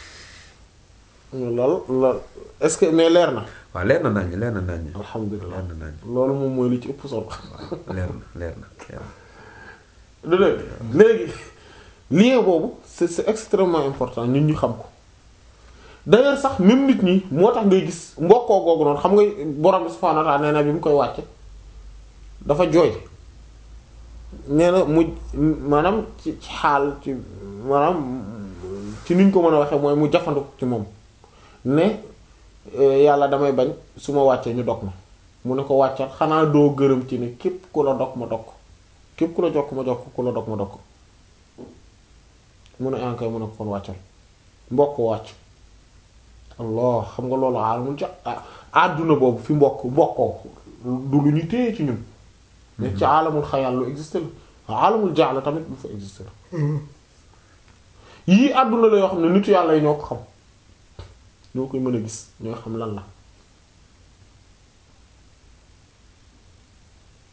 [SPEAKER 1] lool lool est-ce que mais leer na
[SPEAKER 2] waaw leer na naññ leer na naññ
[SPEAKER 1] alhamdulilah
[SPEAKER 2] leer na naññ
[SPEAKER 1] loolu moom mooy li ci ëpp solo
[SPEAKER 2] waaw leer na leer na leer na
[SPEAKER 1] du dëgg léegi lien boobu c'est c'est extrêmement important nit ñu xam ko d'ailleurs sax même nit ñi moo tax ngay gis mbokkoo googu noonu xam nga borom bi subhaanahu wa ta'ala nee na bi mu koy wàcce dafa jooy nee na mu maanaam ci ci xaal ci maanaam ci niñ ko mën a waxee mooy mu jafandu ci moom ne yàlla damay bañ su ma wàccee ñu dog ma mu ne ko wàccal xanaa doo gërëm ci ne képp ku la dog ma dog ko képp ku la jokk ma jokk ku la dog ma dog ko mu ne ankay mu ne ko kon wàccal mbokk wàcc allah xam nga loolu aalamul ja àdduna boobu fi mbokk mbokkoo du lu ñu téye ci ñun mais ci aalamul xayal lu existe la aalamul jaala tamit lu fa existe la yii àdduna la yoo xam ne nitu yàlla yi ñoo ko xam ñoo koy mën a gis ñoo xam lan la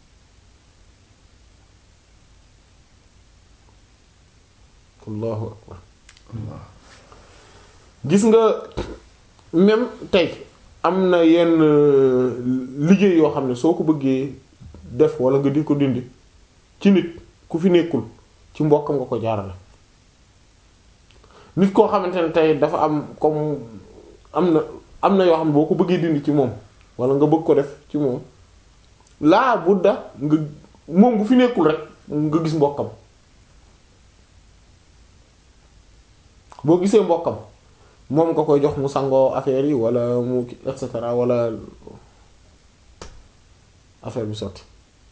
[SPEAKER 1] allahu akbar gis nga même tey am na yenn liggéey yoo xam ne soo ko bëggee def wala nga di ko dindi ci nit ku fi nekkul ci mbokkam nga ko jaarale nit koo xamante ne tey dafa am comme am na am na yoo xam ne boo ko bëggee dindi ci moom wala nga bëgg ko def ci moom laa budda nga moom bu fi nekkul rek nga gis mbokkam boo gisee mbokkam moom nga koy jox mu sangoo affaire yi wala mu et cetera wala affaire bi sotti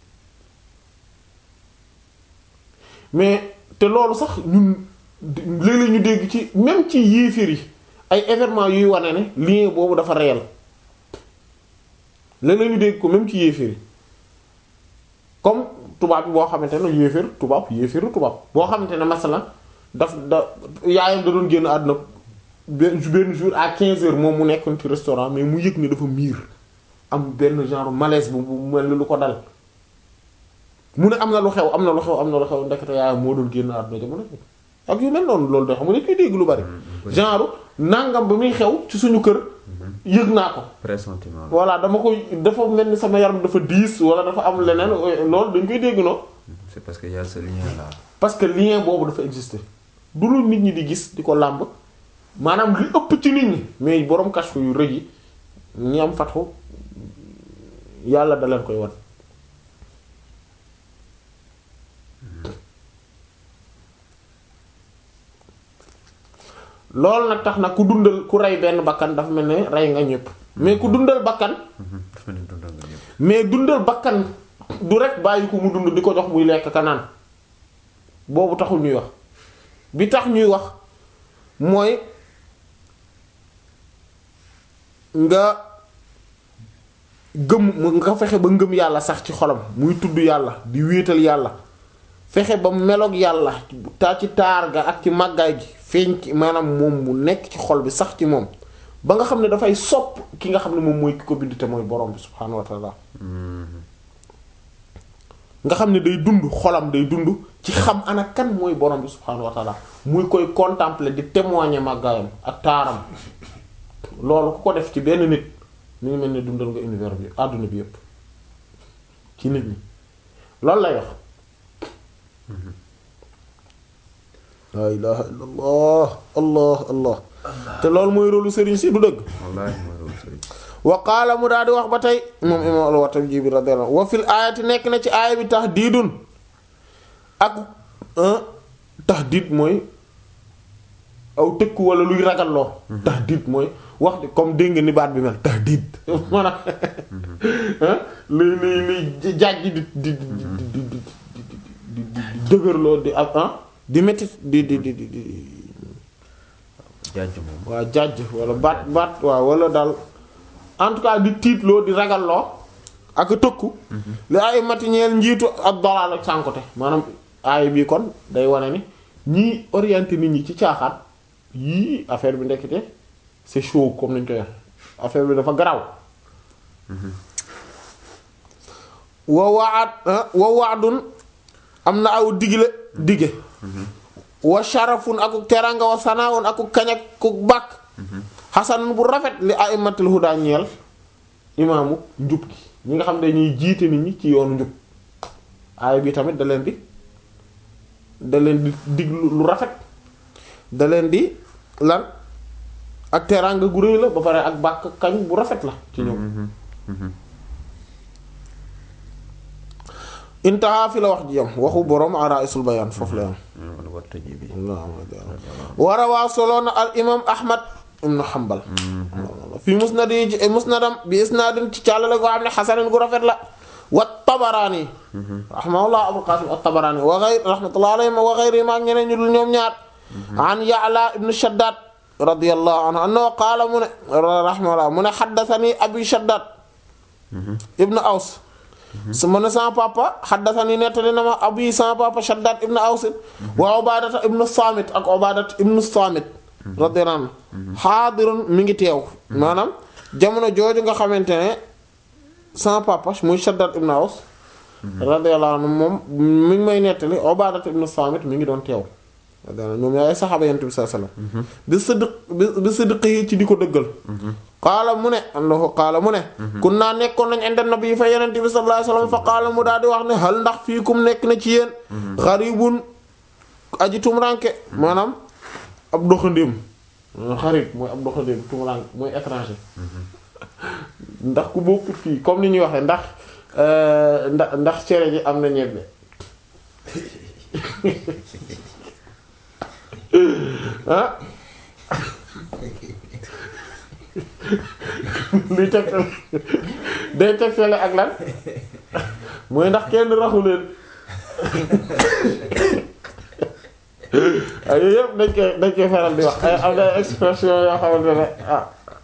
[SPEAKER 1] mais te loolu sax ñun léeg-léeg ñu dégg ci même ci yéefir yi ay événements yuy wane ne lien boobu dafa réel léeg-léeg ñu dégg ko même ci yéefir yi comme tubaab bi boo xamante ne yéefir tubaab yéefiru tubaab boo xamante ne masalan daf da yaayam da doon génn àdduna benn benn jour à 15 heures moom mu nekkoon ci restaurant mais mu yëg ne dafa miir am benn genre malaise bu bu mel ni lu ko dal mu ne am na lu xew am na lu xew am na lu xew ndekete yaayam moo doon génn àdduna jamono ak yu mel noonu loolu de xam nga dañ koy dégg lu bari genre nangam ba muy xew ci suñu kër yëg naa ko
[SPEAKER 2] pressentiment
[SPEAKER 1] voilà dama koy dafa mel ni sama yaram dafa diis wala dafa am leneen loolu dañ koy dégg noonu
[SPEAKER 2] c'est parce que y a ce lien là
[SPEAKER 1] parce que lien boobu dafa exister du lu nit ñi di gis di ko làmb maanaam li ëpp ci nit ñi mais borom kashfu yu rëy yi ñi am fatxu yàlla da leen koy wan loolu nag tax na ku dundal ku rey benn bakkan dafa mel ne rey nga ñëpp mais ku dundal bakkan
[SPEAKER 2] dafa ne dundal nga ñëpp
[SPEAKER 1] mais dundal bakkan du rek bàyyi ko mu dund di ko jox muy lekk kanaan boobu taxul ñuy wax bi tax ñuy wax mooy nga gëm nga fexe ba ngëm yàlla sax ci xolam muy tudd yàlla di wéetal yàlla fexe ba meloog yàlla taa ci taar ga ak ci màggaay gi feeñ ci maanaam moom mu nekk ci xol bi sax ci moom ba nga xam ne dafay sopp ki nga xam ne moom mooy ki ko bind te mooy borom bi subhaanahu wa taala nga xam ne day dund xolam day dund ci xam ana kan mooy borom bi subhaanahu wa taala muy koy contempler di témoigner màggaayam ak taaram loolu ku ko def ci benn nit mi ngi mel ne dundal nga univers bi àdduna bi yépp ci nit ñi loolu lay wax laa ilaha illa allah allah allah te loolu mooy rôlu sëriñ si du dëgg
[SPEAKER 2] wallaahi mooy loolu sëriñ
[SPEAKER 1] wa qaala mu daal di wax ba tey moom imam al-Watabi bi radiyallahu wa fil aayati nekk na ci aaya bi tahdiidun ak tahdiid mooy aw tëkku wala luy ragalloo tahdiid mooy wax di comme dégg nga ni baat bi mel tahdiid maanaam luy luy luy jaaj di di di di di di di dëgërloo di ak ah di métti di di di di
[SPEAKER 2] jaaj moom
[SPEAKER 1] waa jaaj wala baat baat waaw wala daal en tout cas di tiitloo di ragalloo ak tëkku li ay matiñeel njiitu ak dolaal ak sànkote maanaam aay bii kon day wane ni ñii orienté nit ñi ci caaxaan yii affaire bi ndekkite c'est chaud comme nañ koy wax affaire bi dafa garaw wa waad wa waadun am na aw digle dige wa sharafun aku teranga wa sanaun aku kañak ku bàkk xasanun bu rafet li aimatul huda ñeel imaamu njub gi ñi nga xam ne ñuy jiite nit ñi ci yoonu njub aaya bi tamit da leen di da leen di dig lu rafet da leen di lan ak teranga gu rëy la ba pare ak bàkk kañ bu rafet la ci ñoom intaha fi la wax ji yam waxu boroom araisul bayaan foofu la yam
[SPEAKER 2] wala war tëjee bi
[SPEAKER 1] war a waa soloona al imam ahmad ibn hanbal fi musnad yi ci musnadam bi isnaadin ci càllale goo xam ne xasanin gu rafet la wa tabaraani rahimahullah abul qasim at tabaraani wa ghayr rahmatullah alayhim wa ghayri ma ak ñeneen ñu dul ñoom ñaar an ya'la ibn shaddad radiyallahu anhu annahu qaala mu ne rahimahullah mu ne haddathani abi shaddad ibn aws su ma ne sama papa xaddasani nettali na ma abi sama papa Shaddad ibn Aws wa Ubaadata ibn Saamit ak Ubaadat ibn Saamit radiyallahu anhu xaadirun mi ngi teew maanaam jamono jooju nga xamante ne sama papa muy Shaddad ibn Aws radiyallahu anhu moom mi ngi may nettali Ubaadat ibn Saamit mi ngi doon teew ñoom yaay saxaaba yent bi sallallahu alayhi wasallam bi sidq bi bi sidqi ci di ko dëggal qaala mu ne annahu qaala mu ne kun naa nekkoon nañ inda nabi fa yenent bi sallallahu alayhi wasallam fa qaala mu daal di wax ne hal ndax fiikum nekk na ci yéen xaribun aji tumranke maanaam ab doxandéem xarit mooy ab doxandéem tumranke mooy étranger ndax ku bokkut fii comme ni ñuy waxee ndax ndax ndax cere ji am na ñebbe ah luy teg day teg fele ak lan mooy ndax kenn raxu leen ay yooyu yëpp dañ koy dañ koy faral di wax ay am na expression yoo xamante ne ah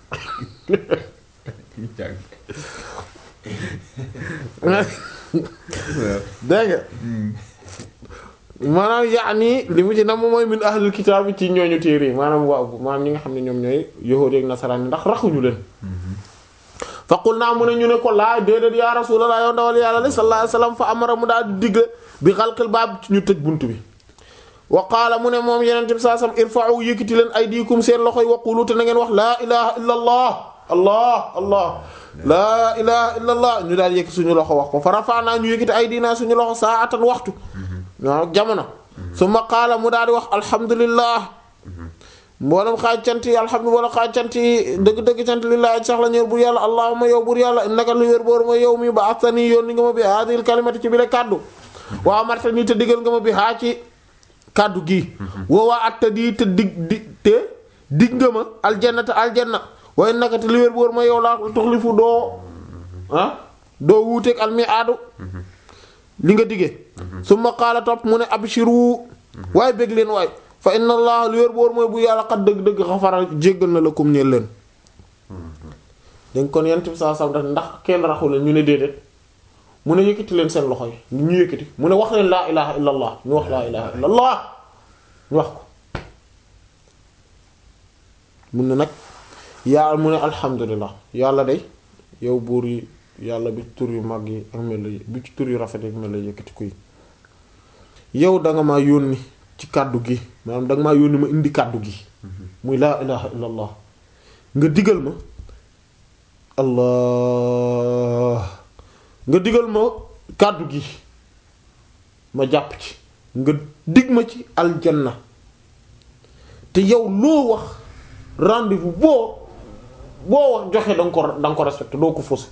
[SPEAKER 1] dégg nga maanaam yaani li mu ci nam mooy min ahlul kitaab ci ñooñu téere yi maanaam waaw maanaam ñi nga xam ne ñoom ñooy yahuudi ak nasaraan yi ndax raxuñu leen faqul naa mu ne ñu ne ko laa déedéet yaa rasulallah yow ndawal yàlla la sallallahu alayhi wasallam fa amara mu daal di digle bi xalqil baab ci ñu tëj bunt bi wa qaala mu ne moom yeneen bi saa sam irfa'u yëkkati leen aydikum seen loxo yi waqulu te na ngeen wax laa ilaha illa allah allah allah laa ilaha illa allah ñu daal yëkkati suñu loxo wax ko fa rafa'na ñu yëkkati aydina suñu loxo saa'atan waxtu waaw jamono summa qaala mu daal di wax alhamdulillah mboolem xaaj cant yi alhamdulilah xaaj cant yi dëgg-dëgg cant lillahi sax la ñëw bur yàlla allahumma yow bur yàlla innaka lu wér boor ma yow mi ba astani yoon ni nga ma bi hadil kalimati ci bi le kàddu waa amarta nii te diggal nga ma bi haa ci kàddu gi woowaa atta di te dig di te dig nga ma aljannata aljanna waaye naka te lu wér boor ma yow laa tuxlifu doo ah doo wuuteeg almi aadu li nga diggee summa qaala topp mu ne abshiru waaye bég leen waay fa inna allah lu wér boor mooy bu yàlla xat dëgg-dëgg xafara jéggal na la kum ñeel leen dañ kon yent bi saa sam daf ndax kenn raxu leen ñu ne déedéet mu ne yëkkati leen seen loxo yi ñu yëkkati mu ne wax leen laa ilaha illa allah ñu wax laa ilaha illa allah ñu wax ko mun ne nag yaa mu ne alhamdulillah yàlla day yow buur yi yàlla bi tur yu mag yi ak mel la bi ci tur yu rafet yi ak mel la yëkkati kuy yow danga maa yónni ci kàddu gi maanaam danga maa yónni ma indi kàddu gi muy laa ilaha illa allah nga digal ma allah nga digal ma kàddu gi ma jàpp ci nga dig ma ci aljanna te yow loo wax rendez-vous boo boo wax joxe danga ko danga ko respecté doo ko faussé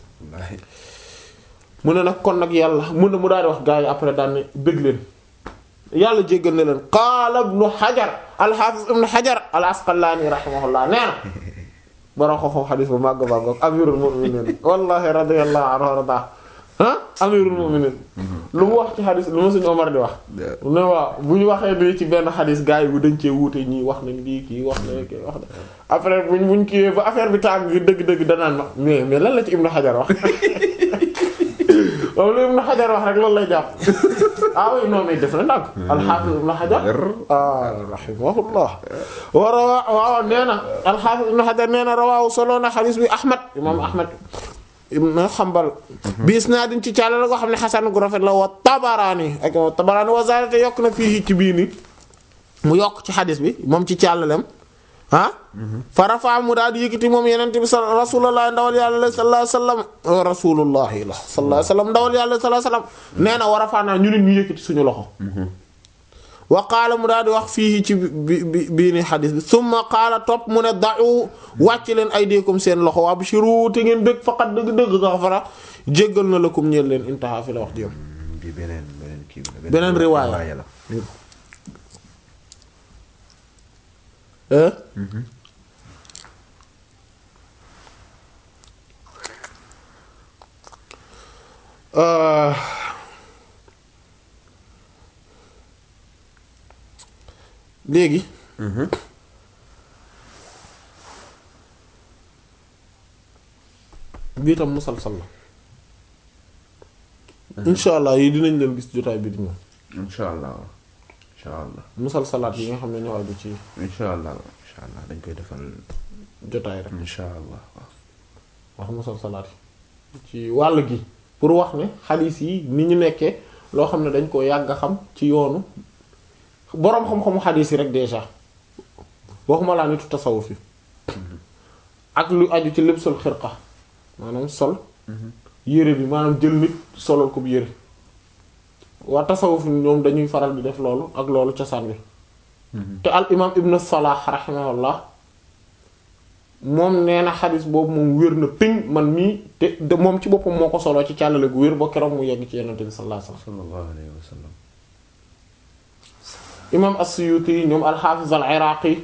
[SPEAKER 1] mu ne nag kon nag yàlla mu ne mu daal di wax gaa yi après daan ne bëgg leen yàlla jéggal na leen qaala ibnu xajar alxaafis ibnu xajar al asqalaani rahimahullah nee na bara ko foofu xadis bu màgg màgg amirul mu'minin wallahi radiyallahu anhu warda ah amirul mu'minin lu mu wax ci xadis lu ma suñu Omar di wax ne waaw bu ñu waxee nii ci benn xadis gars yi bu dañ cee wuute ñii wax nañ lii kii wax na kii wax na après buñ buñ kiiwee ba affaire bi tàng dëgg-dëgg danaan ma mais mais lan la ci ibnu xajar wax moom lu Ibn Hajar wax rek loolu lay jàpp ah oui non mais def na nag al-Hafiz Ibn Hajar ah rahimahullah wa rawa waaw nee na al-Hafiz Ibn Hajar nee na rawaahu solo na xadiis bi Ahmad imaam Ahmad ibn Hanbal bi isnaadin ci càlla la ko xam ne xasan gu rafet la wa Tabaraani ak Tabaraani wa zaadate yokk na fii ci bii ni mu yokk ci xadiis bi moom ci càllalem ah farafa mu daal di yëkkati moom yenente bi rasulullah ndawal yàlla sallallahu alayhi wasallam rasulullahi la sallallahu alayhi wasallam ndawal yàlla sallallahu alayhi wasallam nee na warafaanaa ñu nit ñu yëkkati suñu loxo wa qaala mu daal di wax fii ci bi bi bii ni xadis bi summa qaala topp mu ne da'u wàcc leen aydikum seen loxo wabshiru te ngeen bëgg faqat dëgg-dëgg xafara jéggal na lakum ñeel leen intaha fi la wax jëm
[SPEAKER 2] bi beneen beneen kii la
[SPEAKER 1] beneen riwaaya
[SPEAKER 2] la
[SPEAKER 1] léegi bii tam musalsal la insha allah yi dinañ leen gis jotaay bi di ñëw
[SPEAKER 2] insha allah insha allah
[SPEAKER 1] musalsalaat yi nga xam ne ñoo aju ci
[SPEAKER 2] insha allah insha allah dañ koy defal
[SPEAKER 1] jotaay rek
[SPEAKER 2] insha allah
[SPEAKER 1] wax musalsalaat yi ci wàll gi pour wax ne xadiis yi ni ñu nekkee loo xam ne dañ koo yàgg a xam ci yoonu boroom xam-xamu xadiis yi rek déjà waxuma laa nitu tasawuf yi ak lu aju ci libsul xirqa maanaam sol yére bi maanaam jël nit solal ko bu yére waa tasawuf ñoom dañuy faral di def loolu ak loolu cosaan bi te al imaam ibn Salah rahimahullah moom nee na xadis boobu moom wér na ping man mii te de moom ci boppam moo ko soloo ci càllale gu wér ba keroog mu yegg ci yonent bi sallallahu alayhi wasallam
[SPEAKER 2] sallallahu alayhi wa sallam
[SPEAKER 1] imaam as-Suyuti ñoom al-Hafiz al-Iraqi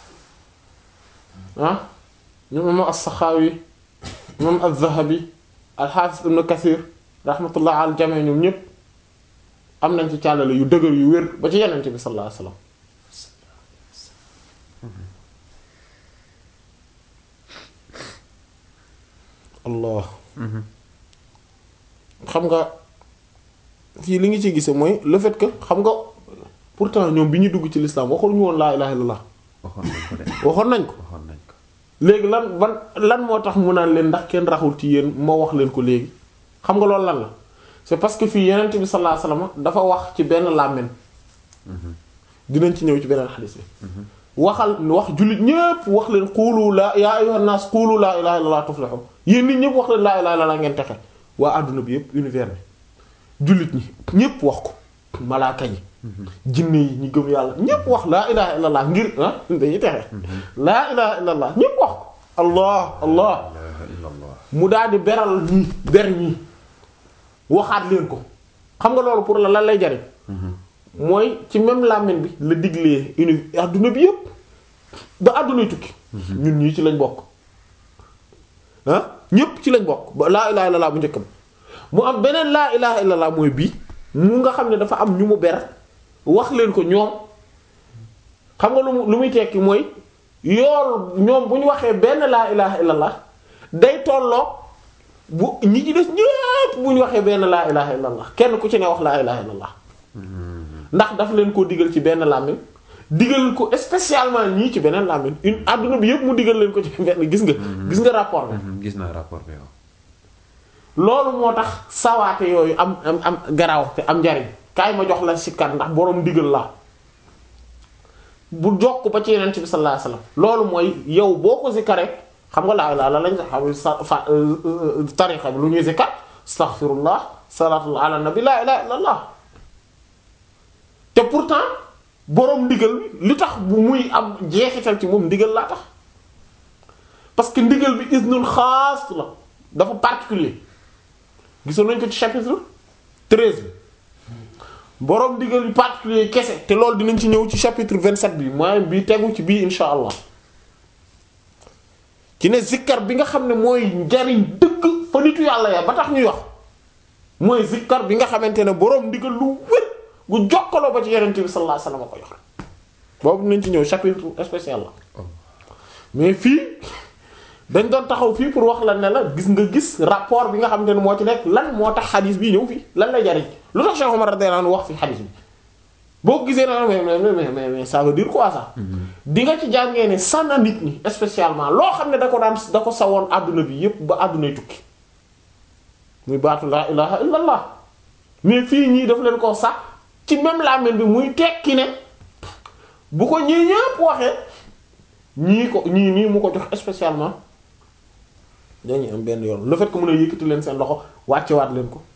[SPEAKER 1] ah ñoom imaam as-Sakhawi imaam az-Zahabi al-Hafiz ibn Kathir rahmatullah al jami ñoom ñépp am nañ ci càllale yu dëgër yu wér ba ci yonent bi sallallahu alayhi wasallam allah xam nga fii li ngi ci gise mooy le fait que xam nga pourtant ñoom bi ñu dugg ci l'islam waxul ñu woon laa ilaha illallah
[SPEAKER 2] waxoon nañ ko de
[SPEAKER 1] waxoon nañ ko
[SPEAKER 2] waxoon nañ ko
[SPEAKER 1] léegi lan ban lan moo tax mu naan leen ndax kenn raxul ci yéen ma wax leen ko léegi xam nga loolu lan la c'est parce que fii yenent bi sallallahu alayhi wasallam dafa wax ci benn làmmiñ dinañ ci ñëw ci beneen xadis bi waxal wax jullit ñépp wax leen xuulu laa yaa ayyuhan naas xuulu laa ilaha illallah tuflihu yéen nit ñépp wax leen laa ilaha illallah ngeen texe waa àdduna bi yépp univers bi jullit ñi ñépp wax ko malaaka yi jinne yi ñi gëm yàlla ñépp wax laa ilaha illallah ngir ah dañuy texe laa ilaha illallah ñépp wax ko allah allah
[SPEAKER 2] la ilaha illallah
[SPEAKER 1] mu daal di beral ñii ber ñii waxaat leen ko xam nga loolu pour la lan lay jariñ mooy ci même làmmiñ bi la diglee uni adduna bi yépp ba addunay tukki ñun ñii ci lañ bokk ah ñépp ci lañ bokk ba laa ilaha illallah bu njëkk ba mu am beneen laa ilaha illallah mooy bii mu nga xam ne dafa am ñu mu ber wax leen ko ñoom xam nga lu mu lu muy tekki mooy yool ñoom bu ñu waxee benn laa ilaha illallah day tolloo bu ñi ci des ñépp bu ñu waxee benn laa ilaha illallah kenn ku ci ne wax laa ilaha illallah ndax daf leen koo digal ci benn làmmiñ digal ko spécialement ñii ci beneen làmmiñ une adduna bi yépp mu digal leen ko ci benn gis nga gis nga rapport bi
[SPEAKER 2] Mhm, gis naa rapport bi waaw
[SPEAKER 1] loolu moo tax sawaate yooyu am am am garaaw te am njariñ kaay ma jox la sikkat ndax boroom digal la bu jokk ba ci yeneen bi sallallahu alayhi wasallam loolu mooy yow boo ko zikkare xam nga laa ilaaha lañ xam sa fa tarixa bi lu ñuy zikkat astaghfirullah salatu ala nabi laa ilaha illallah te pourtant boroom ndigal bi li tax bu muy am jeexital ci moom ndigal laa tax parce que ndigal bi isnul xaas la dafa particulier gisoon nañ ko ci chapitre 13 bi boroom ndigal yu particulier kese te loolu dinañ ci ñëw ci chapitre 27 bi mooy bi tegu ci bii insha allah ci ne zikkar bi nga xam ne mooy njariñ dëgg fa nitu yàlla ya ba tax ñuy wax mooy zikkar bi nga xamante ne boroom ndigal lu wér gu jokkaloo ba ci yonent bi sallallahu alayhi wasallam ko jox boobu dinañ ci ñëw chapitre spécial la mais fii dañ doon taxaw fii pour wax la ne la gis nga gis rapport bi nga xamante ne moo ci nekk lan moo tax xadis bi ñëw fii lan lay jariñ lu tax Cheikh Omar radiyallahu anhu wax fi xadis bi boo ko gisee na mais mais mais mais ça veut dire quoi ça di nga ci jàngee ne sànna nit ñi spécialement loo xam ne da ko daan da ko sawoon àdduna bi yépp ba àddunay tukki muy baatu laa ilaha illa allah mais fii ñii daf leen ko sax ci même làmmiñ bi muy tekki ne bu ko ñii ñëpp waxee ñii ko ñii nii mu ko jox spécialement dañuy am benn yoon le fait que mun a yëkkati leen seen loxo wàccewaat leen ko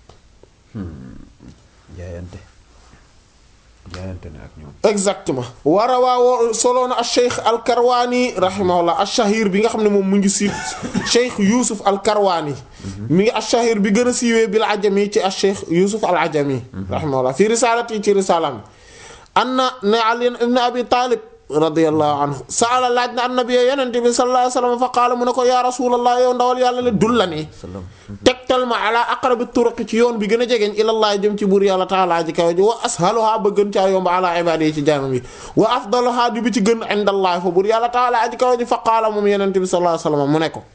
[SPEAKER 2] jaayante jaayante ne ak ñoom
[SPEAKER 1] exactement war a waawoo soloona al cheikh al karwaani rahimahullah al shahir bi nga xam ne moom mu ngi si cheikh yusuf al karwaani mi ngi al shahir bi gën a siiwee bil ajami ci al cheikh yusuf al ajami rahimahullah fi risalati ci risalam anna ne ali ibn abi talib radiyallahu anhu saala laaj na annabi yonente bi sallallahu alayhi wasallam fa qaala mu ne ko yaa rasulallah yow ndawal yàlla le dullani tegtal ma ala aqrabi turuqi ci yoon bi gën a jegeñ ilallah jëm ci buur yàlla taala ji kaw ji wa ashaluha ba gën caa yomb ala ibadi yi ci jaamam yi wa afdaluha di bi ci gën indallah fa buur yàlla taala ji kaw ji fa qaala moom yonente bi sallallahu alayhi wasallam mu ne ko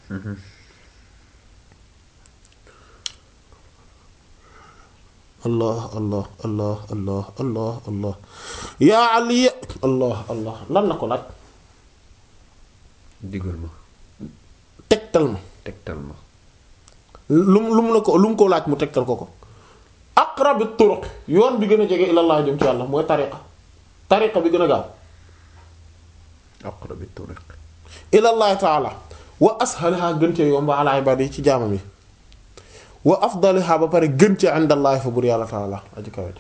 [SPEAKER 1] allah allah allah allah allah allah yaa ali allah allah lan la ko laaj
[SPEAKER 2] digal ma
[SPEAKER 1] tegtal ma
[SPEAKER 2] tegtal ma
[SPEAKER 1] lu mu lu mu la ko lu mu ko laaj mu tegtal ko ko aqrabi turuq yoon bi gën a jege ilallah jëm ci yàlla mooy tariqa tariqa bi gën a gaaw
[SPEAKER 2] aqrabi turuq
[SPEAKER 1] ilallahi taala wa ashaliha gën cee yomb ala ibadi yi ci jaamam yi wa afdaliha ba pare gën cee indallahi fa bur yàlla taala aji kawet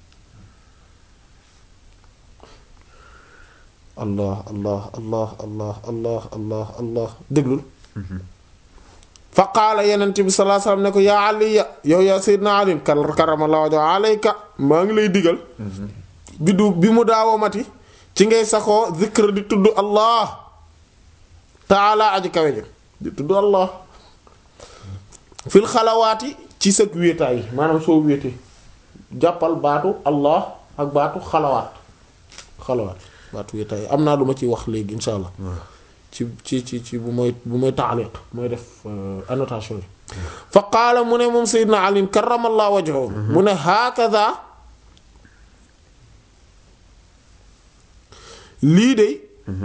[SPEAKER 1] allah allah allah allah allah allah allah déglul fa qaala yenent bi sallallahu alayhi wasallam ne ko yaa aliya yow yaa sayyidina ali karamallahu wajhahu alayka maa ngi lay digal bi du bi mu daawamati ci ngay saxoo zikr di tudd allah taala aji kawe ji di tudd allah fil xalawaati ci sëg wéetaay maanaam soo wéete jàppal baatu allah ak baatu xalawaat xalawaat baatu wéetaay am naa lu ma ciy wax léegi insha allah ci ci ci ci bu mooy bu mooy taaliq mooy def annotation yi fa qaala mu ne moom sayyidina ali karamallahu wajhahu mu ne hakaza lii de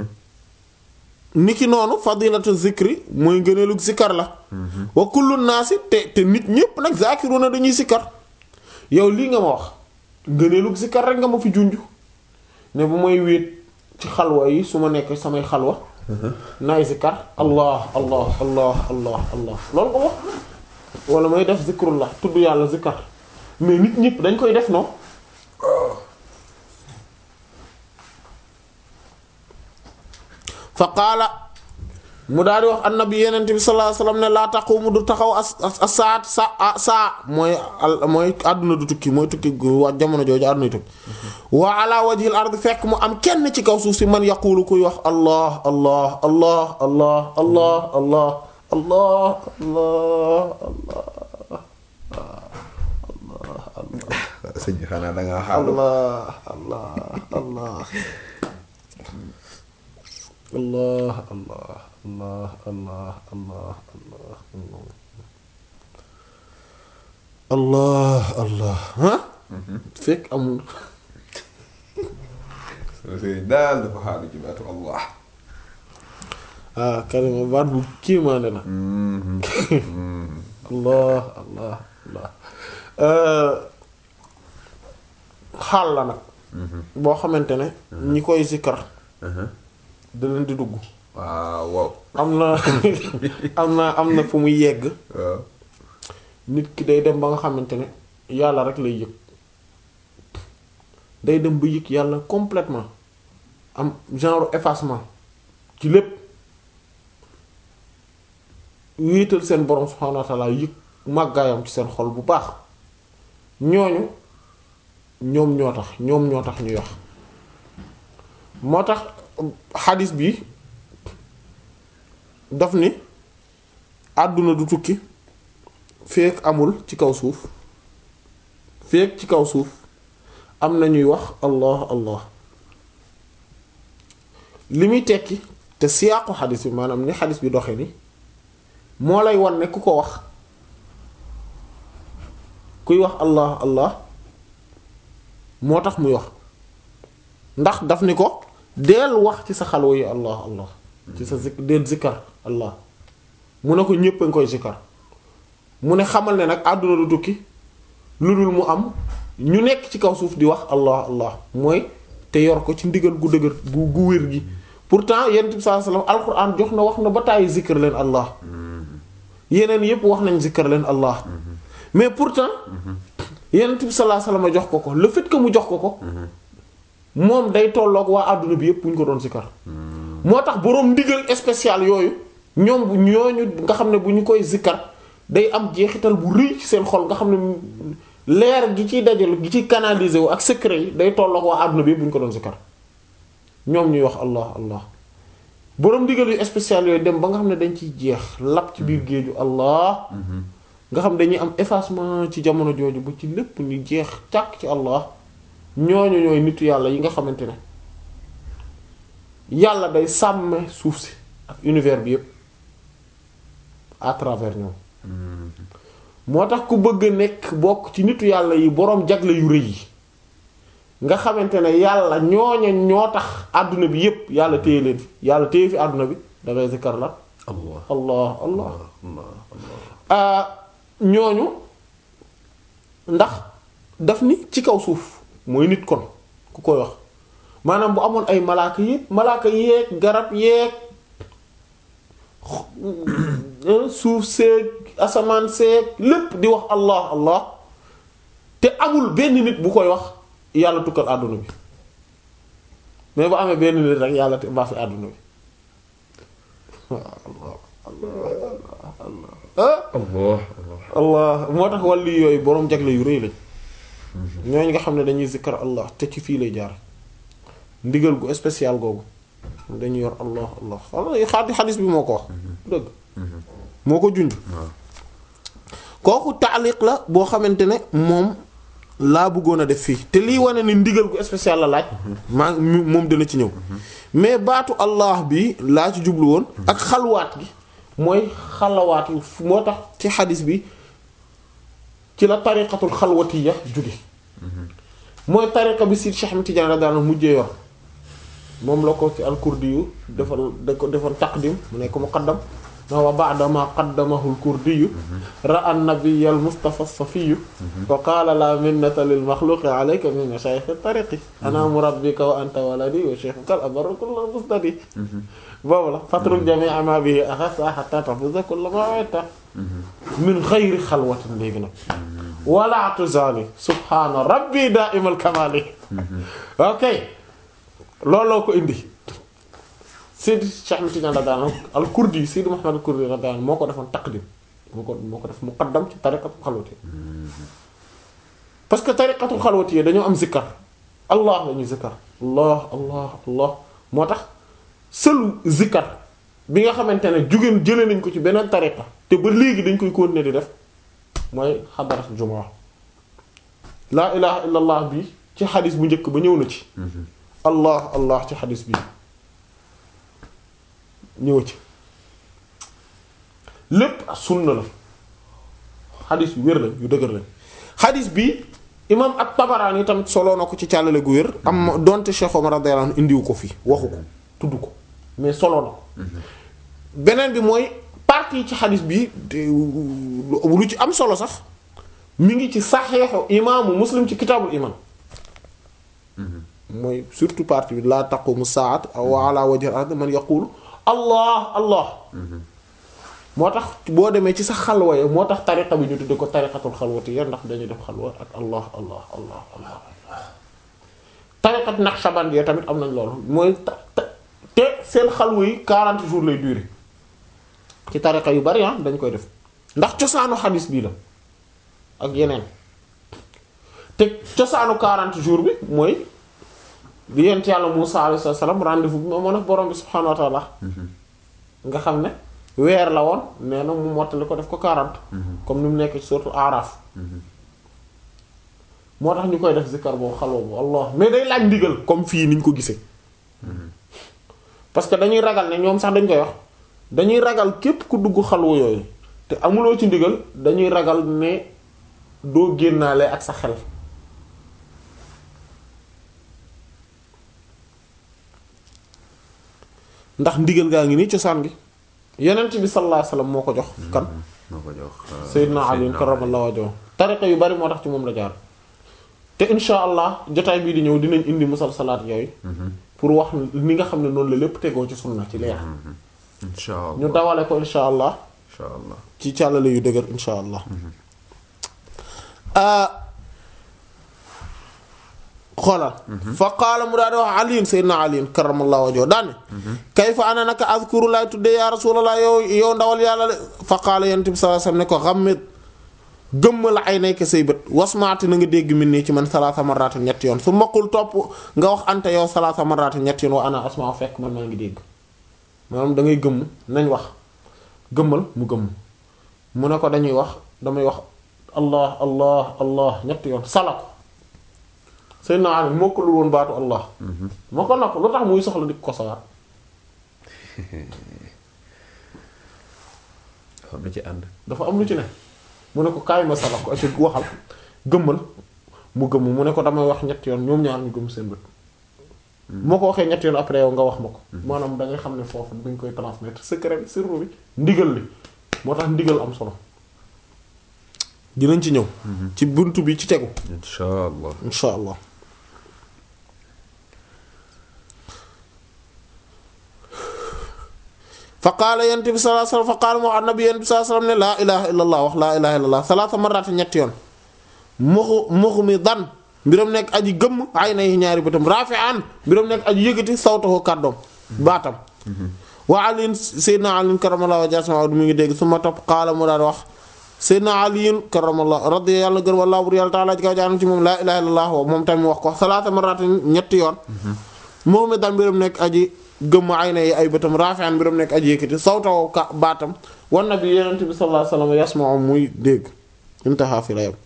[SPEAKER 1] niki noonu fadilatu zikri mooy ngëneelug zikkar la wa kullu naasi te te nit ñépp nag zakiruna dañuy zikkar yow lii nga ma wax ngëneelug zikkar rek nga ma fi junj ne bu may wéet ci xalwa yi su ma nekk samay xalwa naay zikkar allah allah allah allah allah loolu ko wax wala may def zikrullah tudd yàlla zikkar mais nit ñépp dañ koy def noonu fa qaala mu daal di wax annabi yenente bi sallallahu alayhi wasallam ne laa taqumu du taxaw as as saat sa saa mooy mooy àdduna du tukki mooy tukki wa jamono jooju àdduna tukki wa ala wajhil ard fekk mu am kenn ci kaw suuf si man yaqulu kuy wax allah allah allah allah allah allah allah allah allah
[SPEAKER 2] sëñ bi xanaa da ngaa xaalu
[SPEAKER 1] allah allah allah allah allah allah allah allah allah allah allah ah fekk amul
[SPEAKER 2] sëñ daal dafa xaalu ci baatu allah
[SPEAKER 1] ah karima baat bu kiimaane na allah allah allah xaal la nag boo xamante ne ñi koy zikkar da leen di dugg
[SPEAKER 2] waaw waaw
[SPEAKER 1] am na am na am na fu muy yegg
[SPEAKER 2] waaw
[SPEAKER 1] nit ki day dem ba nga xamante ne yàlla rek lay yëg day dem ba yëg yàlla complètement am genre effacement ci lépp wéetal seen borom subhaanahu wa ta'ala yëg màggaayam ci seen xol bu baax ñooñu ñoom ñoo tax ñoom ñoo tax ñuy wax moo tax xadis bi daf ni àdduna du tukki feek amul ci kaw suuf feek ci kaw suuf am na ñuy wax allah allah li muy tekki te siyaaqu xadis bi maanaam ni xadis bi doxe ni moo lay wan ne ku ko wax kuy wax allah allah moo tax muy wax ndax daf ni ko deel wax ci sa xalwa yi allah allah ci sa zik deel zikkar allah mu ne ko ñépp a ngi koy zikkar mu ne xamal ne nag àdduna du tukki lu dul mu am ñu nekk ci kaw suuf di wax allah allah mooy te yor ko ci ndigal gu dëgër gu gu wér gi pourtant yonent bi sallallahu alayhi wasallam alquran jox na wax na ba tàyyi zikkar leen allah yeneen yépp wax nañ zikkar leen allah mais pourtant yonent bi sallallahu alayhi wasallam jox ko ko le fait que mu jox ko ko moom day tolloog waa àdduna bi yépp bu ñu ko doon zikkar moo tax boroom ndigal spécial yooyu ñoom bu ñooñu nga xam ne bu ñu koy zikkar day am jeexital bu rëy ci seen xol nga xam ne leer gi ciy dajal gi ciy canaliser wu ak secret yi day tolloog waa àdduna bi yépp bu ñu ko doon zikkar ñoom ñuy wax allah allah boroom ndigal yu spécial yooyu dem ba nga xam ne dañ ciy jeex lap ci biir géeju allah nga xam dañuy am effacement ci jamono jooju ba ci lépp ñu jeex càkk ci allah ñooñu ñooy nitu yàlla yi nga xamante ne yàlla day sàmme suuf si ak univers bi yépp à travers ñoom moo tax ku bëgg nekk bokk ci nitu yàlla yi boroom jagle yu rëy yi nga xamante ne yàlla ñooña ñoo tax àdduna bi yépp yàlla téye leen fi yàlla téye fi àdduna bi dangay zikkar la
[SPEAKER 2] allah
[SPEAKER 1] allah allah
[SPEAKER 2] allah allah
[SPEAKER 1] ñooñu ndax daf ni ci kaw suuf mooy nit kon ku koy wax maanaam bu amoon ay malaaka yépp malaaka yeeg garab yeeg suuf seeg asamaan seeg lépp di wax allah allah te amul benn nit bu koy wax yàlla tukkal àdduna bi mais bu amee benn nit rek yàlla te baa fi àdduna bi allah allah
[SPEAKER 2] Allah
[SPEAKER 1] allah moo tax wàllu yooyu boroom jagle yu rëy lañ ñooñu nga xam ne dañuy zikkar allah te ci fii lay jaar ndigal gu spécial googu dañuy yor allah allah allah xaati xadis bi moo ko wax dëgg moo ko junj
[SPEAKER 2] waaw
[SPEAKER 1] kooku taaliq la boo xamante ne moom laa bëggoon a def fii te lii wane ni ndigal gu spécial la laaj maa moom dana ci ñëw mais baatu allah bi laa ci jublu woon ak xalwaat gi mooy xalawaat yi moo tax ci xadis bi ci la tariqatul xalwatiya jóge mooy tariqa bi si Cheikh Ahmed Tidiane radiyallahu anhu mujjee yor moom la ko ci al-Kurdi yu defal da ko defoon taqdim mu nekk muqaddam na wa ba'da ma qaddamahu al-Kurdi yu ra'a an-nabiy al-Mustafa as-Safiy wa qala la minnata lil makhluqi alayka min mashayikh at-tariqi ana murabbika wa anta waladi wa shaykhuka al-abarru kullu mustadi boobu la fatruk jami'a ma bihi akhassa hatta tahfaza kulla ma wa'ita min ghayri xalwatin léegi nag wala tuzali subhana rabbi da'imal kamali ok looloo ko indi Seydi Cheikh Ahmed Tidiane radiyallahu anhu al-Kurdi Seydi Muhammad al-Kurdi radiyallahu anhu moo ko defoon taqdim moo ko moo ko def muqaddam ci tariqatul xalwati parce que tariqatul xalwati yi dañoo am zikkar allah la ñuy zikkar allah allah allah moo tax sëlu zikkar bi nga xamante ne jugeen jëlee nañ ko ci beneen tariqa te ba léegi dañ koy continuer di def mooy xadarat jumaa laa ilaha illa allah bi ci xadis bu njëkk ba ñëw na ci allah allah ci xadis bi ñëw ci lépp sunna la xadis yu wér lañ yu dëgër lañ xadis bi imam at-Tabarani tamit soloo na ko ci càllale gu wér am donte Cheikh Omar radiyallahu anhu indiwu ko fi waxu ko tudd ko mais soloo na ko beneen bi mooy partie ci xadis bi lu ci am solo sax mi ngi ci saxeexu imaamu muslim ci kitaabul iman mooy surtout partie bi laa taqumu saat wa ala wajhi al-ard man yaqulu allah allah moo tax boo demee ci sa xalwa ya moo tax tariqa bi ñu tudde ko tariqatul xalwati ya ndax dañuy def xalwa ak allah allah allah allah tariqat naqshband ya tamit am nañ loolu mooy te seen xalwa yi 40 jours lay durer ci tariqa yu bari ah dañ koy def ndax cosaanu xadis bii la ak yeneen te cosaanu 40 jours bi mooy bi yent yàlla Musaa alayhi salaam rendez-vous bi moo nag borom bi subhaanahu wa ta'ala nga xam ne weer la woon nee na mu mottali ko def ko 40 comme ni mu nekk ci surtout Araf moo tax ñu koy def zikkar boobu xalwa bu Allah mais day laaj ndigal comme fii niñ ko gisee parce que dañuy ragal ne ñoom sax dañ koy wax dañuy ragal képp ku dugg xalwa yooyu te amuloo ci ndigal dañuy ragal ne doo génnaale ak sa xel ndax ndigal gaa ngi nii cosaan gi yenent bi sallallahu alayhi wasallam moo ko jox kan
[SPEAKER 2] moo ko jox
[SPEAKER 1] Seydina Ali karramallahu wajhahu tariqa yu bari moo tax ci moom la jaar te insha allah jotaay bii di ñëw dinañ indi musalsalaat yooyu pour wax ni nga xam ne noonu la lépp tegoo ci sunna ci leer
[SPEAKER 2] insha allah
[SPEAKER 1] ñu dawale ko insha allah
[SPEAKER 2] insha allah
[SPEAKER 1] ci càllale yu dëgër insha allah xoolal fa qaala mu daa di wax aliin sayyidina aliin karamallahu wajhahu daane kayfa ana naka azkuru laay tuddee ya rasulallah yow yow ndawal yàlla de fa qaala yonent bi sallallahu alayhi wasallam ne ko xammit gëmmal ay nekk say bët wasmaati na nga dégg min nii ci man salaasa marratin ñetti yoon su maqul topp nga wax ante yow salaasa marratin ñetti yoon wa ana asma fekk man maa ngi dégg maanaam da ngay gëmm nañ wax gëmmal mu gëmm mu ne ko dañuy wax damay wax allah allah allah ñetti yoon sala ko Seydina Ali mokkalul woon baatu allah mokkal na ko lu tax muy soxla di ko sawaat
[SPEAKER 2] xam na ci ànd
[SPEAKER 1] dafa am lu ci ne mu ne ko kaay ma sala ko ci waxal gëmmal mu gëmm mu ne ko damay wax ñetti yoon ñoom ñaar ñu gëmm seen bët moo ko waxee ñetti yoon après yow nga wax ma ko maanaam da ngay xam ne foofu dañ koy transmettre secret bi sirru bi ndigal li moo tax ndigal am solo dinañ ci ñëw ci buntu bi ci tegu
[SPEAKER 2] insha allah
[SPEAKER 1] insha allah qaala yent bi sallallahu alayhi wasallam fa qaala moo annabi yent bi sallallahu alayhi wasallam ne laa ilaha illa allah wax laa ilaha illa allah salaata marrat ñetti yoon muxu muxu mi dan mbiram nekk aji gëmm ay na yi ñaari bëtam rafi'an mbiram nekk aji yëgati sawtahu kàddoom baatam wa aliin sayyidina aliin karamallahu wajhahu mi ngi dégg su ma topp qaala mu daal wax sayyidina aliin karamallahu radiya yàlla gër wallahu bur yàlla taala ji kaw jaanam ci moom laa ilaha illa allah moom tamit wax ko salaata marrat ñetti yoon muxu mi dan mbiram nekk aji gëmm ay na yi ay bëtam rafi'an mbiram nekk aji yëkkati sawtahu ka baatam wan nabi yenente bi sallallahu alayhi wasallam yasma'u muy dégg intaha fi la yam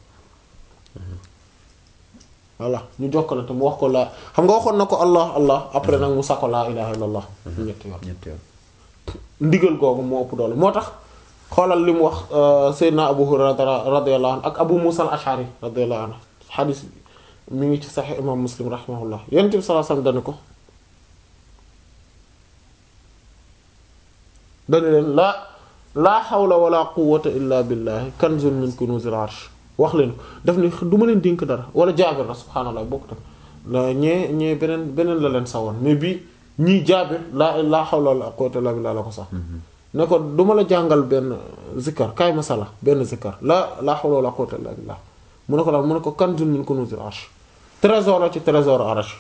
[SPEAKER 1] voilà ñu jokkalante mu wax ko laa xam nga waxoon na ko allah allah après nag mu sako laa ilaha illallah ñetti yoon
[SPEAKER 2] ñetti yoon
[SPEAKER 1] ndigal googu moo ëpp doole moo tax xoolal li mu wax Seydina Abu Hurayra radiyallahu anhu ak Abu Musa al-Ash'ari radiyallahu anhu xadis mi ngi ci Sahih imam Muslim rahimahullah Yonent bi sallallahu alayhi wasallam dana ko dana leen laa laa hawla wala quwwata illa billahi kanzun min kunuzil arsh wax leen daf ne du ma leen dénk dara wala jaabir la subhaanallah bokk tam la ñee ñee beneen beneen la leen sawoon mais bii ñii jaabir laa laa hawla wala quwwata illa billah la ko sax ne ko du ma la jàngal benn zikkar kaay masala benn zikkar la laa hawla wala quwwata illa billah mu ne ko daal mu ne ko kanzun min kunuzil arsh trésor la ci trésor arsh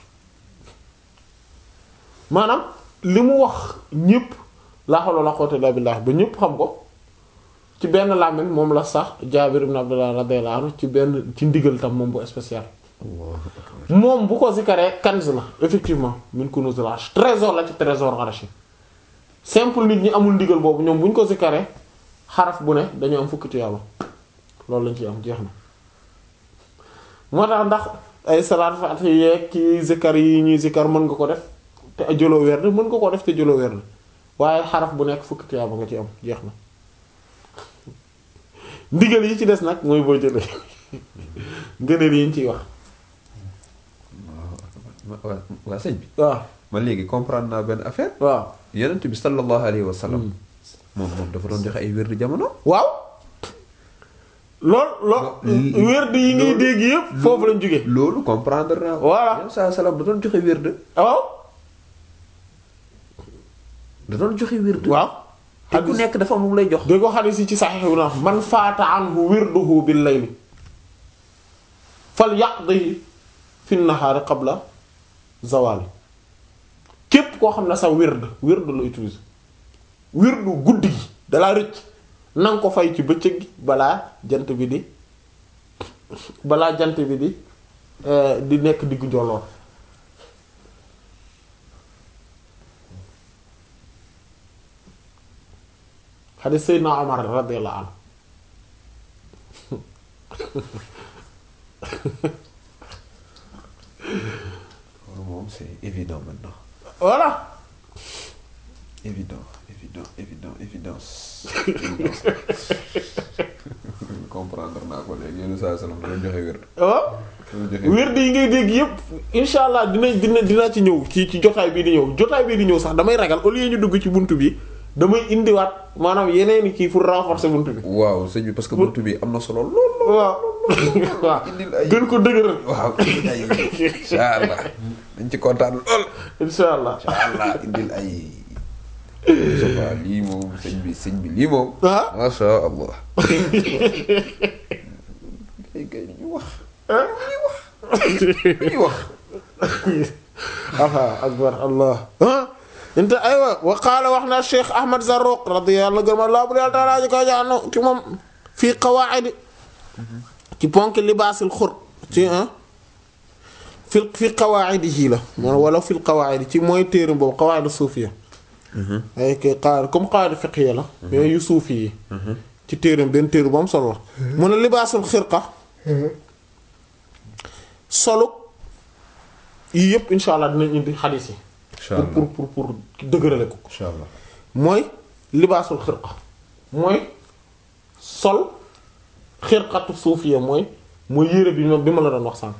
[SPEAKER 1] maanaam li mu wax ñépp laa hawla wala quwwata illa billah ba ñépp xam ko ci benn làmmiñ moom la sax Jaabir ibn Abdullah radiyallahu anhu ci benn ci ndigal tam moom bu spécial moom bu ko zikaree kanz la effectivement min kunuzil arsh trésor la ci trésor arsh simple nit ñi amul ndigal boobu ñoom bu ñu ko zikaree xaraf bu ne dañu am fukki tiyaaba loolu lañ ciy am jeex na moo tax ndax ay salaat faatiha yeeg ki zikar yi ñuy zikar mën nga ko def te jëloo werd mën nga ko def te jëloo werd waaye xaraf bu nekk fukki tiyaaba nga ci am jeex na ndigal yi ci des nag mooy boo jëlee ngëneel yi ñu ciy wax
[SPEAKER 2] waa waa sëñ bi
[SPEAKER 1] waaw
[SPEAKER 2] ma léegi comprendre naa benn affaire
[SPEAKER 1] waaw
[SPEAKER 2] yonent bi sallallahu alayhi wa sallam moom moom dafa doon joxe ay wérdi jamono
[SPEAKER 1] waaw lool lool
[SPEAKER 2] Lo-
[SPEAKER 1] werd yi ngay dégg yépp foofu lañ jóge
[SPEAKER 2] loolu comprendre naa ko
[SPEAKER 1] Voilà.
[SPEAKER 2] yonent saa salaam da doon joxe wérde
[SPEAKER 1] waaw
[SPEAKER 2] da doon joxe wérde
[SPEAKER 1] waaw
[SPEAKER 2] te ku nekk dafa am lu mu lay jox
[SPEAKER 1] dégg ko xadis yi ci saxiix bi na man faata anhu wirduhu bil layli fal yaqdihi fi nahaari qabla zawali képp koo xam ne sa wird wird la utilise wirdu guddi gi dalaa rëcc nanga ko fay ci bëccëg gi balaa jant bi di balaa jant bi di eh, di nekk diggu njolloon xadis Seydina Omar radiyallahu anhu
[SPEAKER 2] loolu moom c'est évident maintenant
[SPEAKER 1] voilà
[SPEAKER 2] évident évident évident évidence évidence comprendre naa ko léegi yonent saa salaam da doon joxe wérde
[SPEAKER 1] waaw
[SPEAKER 2] da doon joxe wérde
[SPEAKER 1] wérd yi ngay dégg yépp insha allah dina dina dinaa ci ñëw ci ci jotaay bii di ñëw jotaay bii di ñëw sax damay ragal au lieu ñu dugg ci buntu bi damay indiwaat maanaam yeneeni kii pour renforcer buntu bi
[SPEAKER 2] waaw sëñ bi parce que buntu bi am na solo lool lool
[SPEAKER 1] waaw waaw
[SPEAKER 2] indil ay
[SPEAKER 1] gën ko dëgëral
[SPEAKER 2] waaw indil ay insha allah dañ ci kontaan lool
[SPEAKER 1] insha allah
[SPEAKER 2] insha allah indil ay sofa lii moom sëñ bi sëñ bi lii moom
[SPEAKER 1] ah
[SPEAKER 2] masha allah kay kay li ñu wax li ñu wax li ñu wax
[SPEAKER 1] aha akbar allah ah inte aywa wa qaala wax na cheikh ahmad zarruq radiyallahu gërma laa bu yàlla taala ji ko jaano ci moom fii qawaidi ci ponk libaasil xur ci ah fi fi qawaidi la mo wala fil qawaidi ci mooy téere boobu qawaidi suufiya ay kay qawaid comme qawaidi fiqhiya la mais yu suufi yi ci téere benn téere bu am solo la mu ne libaasul xirqa solu yii yëpp insha allah dinañ indi xadiis yi
[SPEAKER 2] insha
[SPEAKER 1] pour
[SPEAKER 2] allah
[SPEAKER 1] pour pour pour dëgërale ko
[SPEAKER 2] insha allah
[SPEAKER 1] mooy libaasul xirqa mooy sol xirqatu suufiya mooy mooy yére bi ma bi ma la doon wax sànq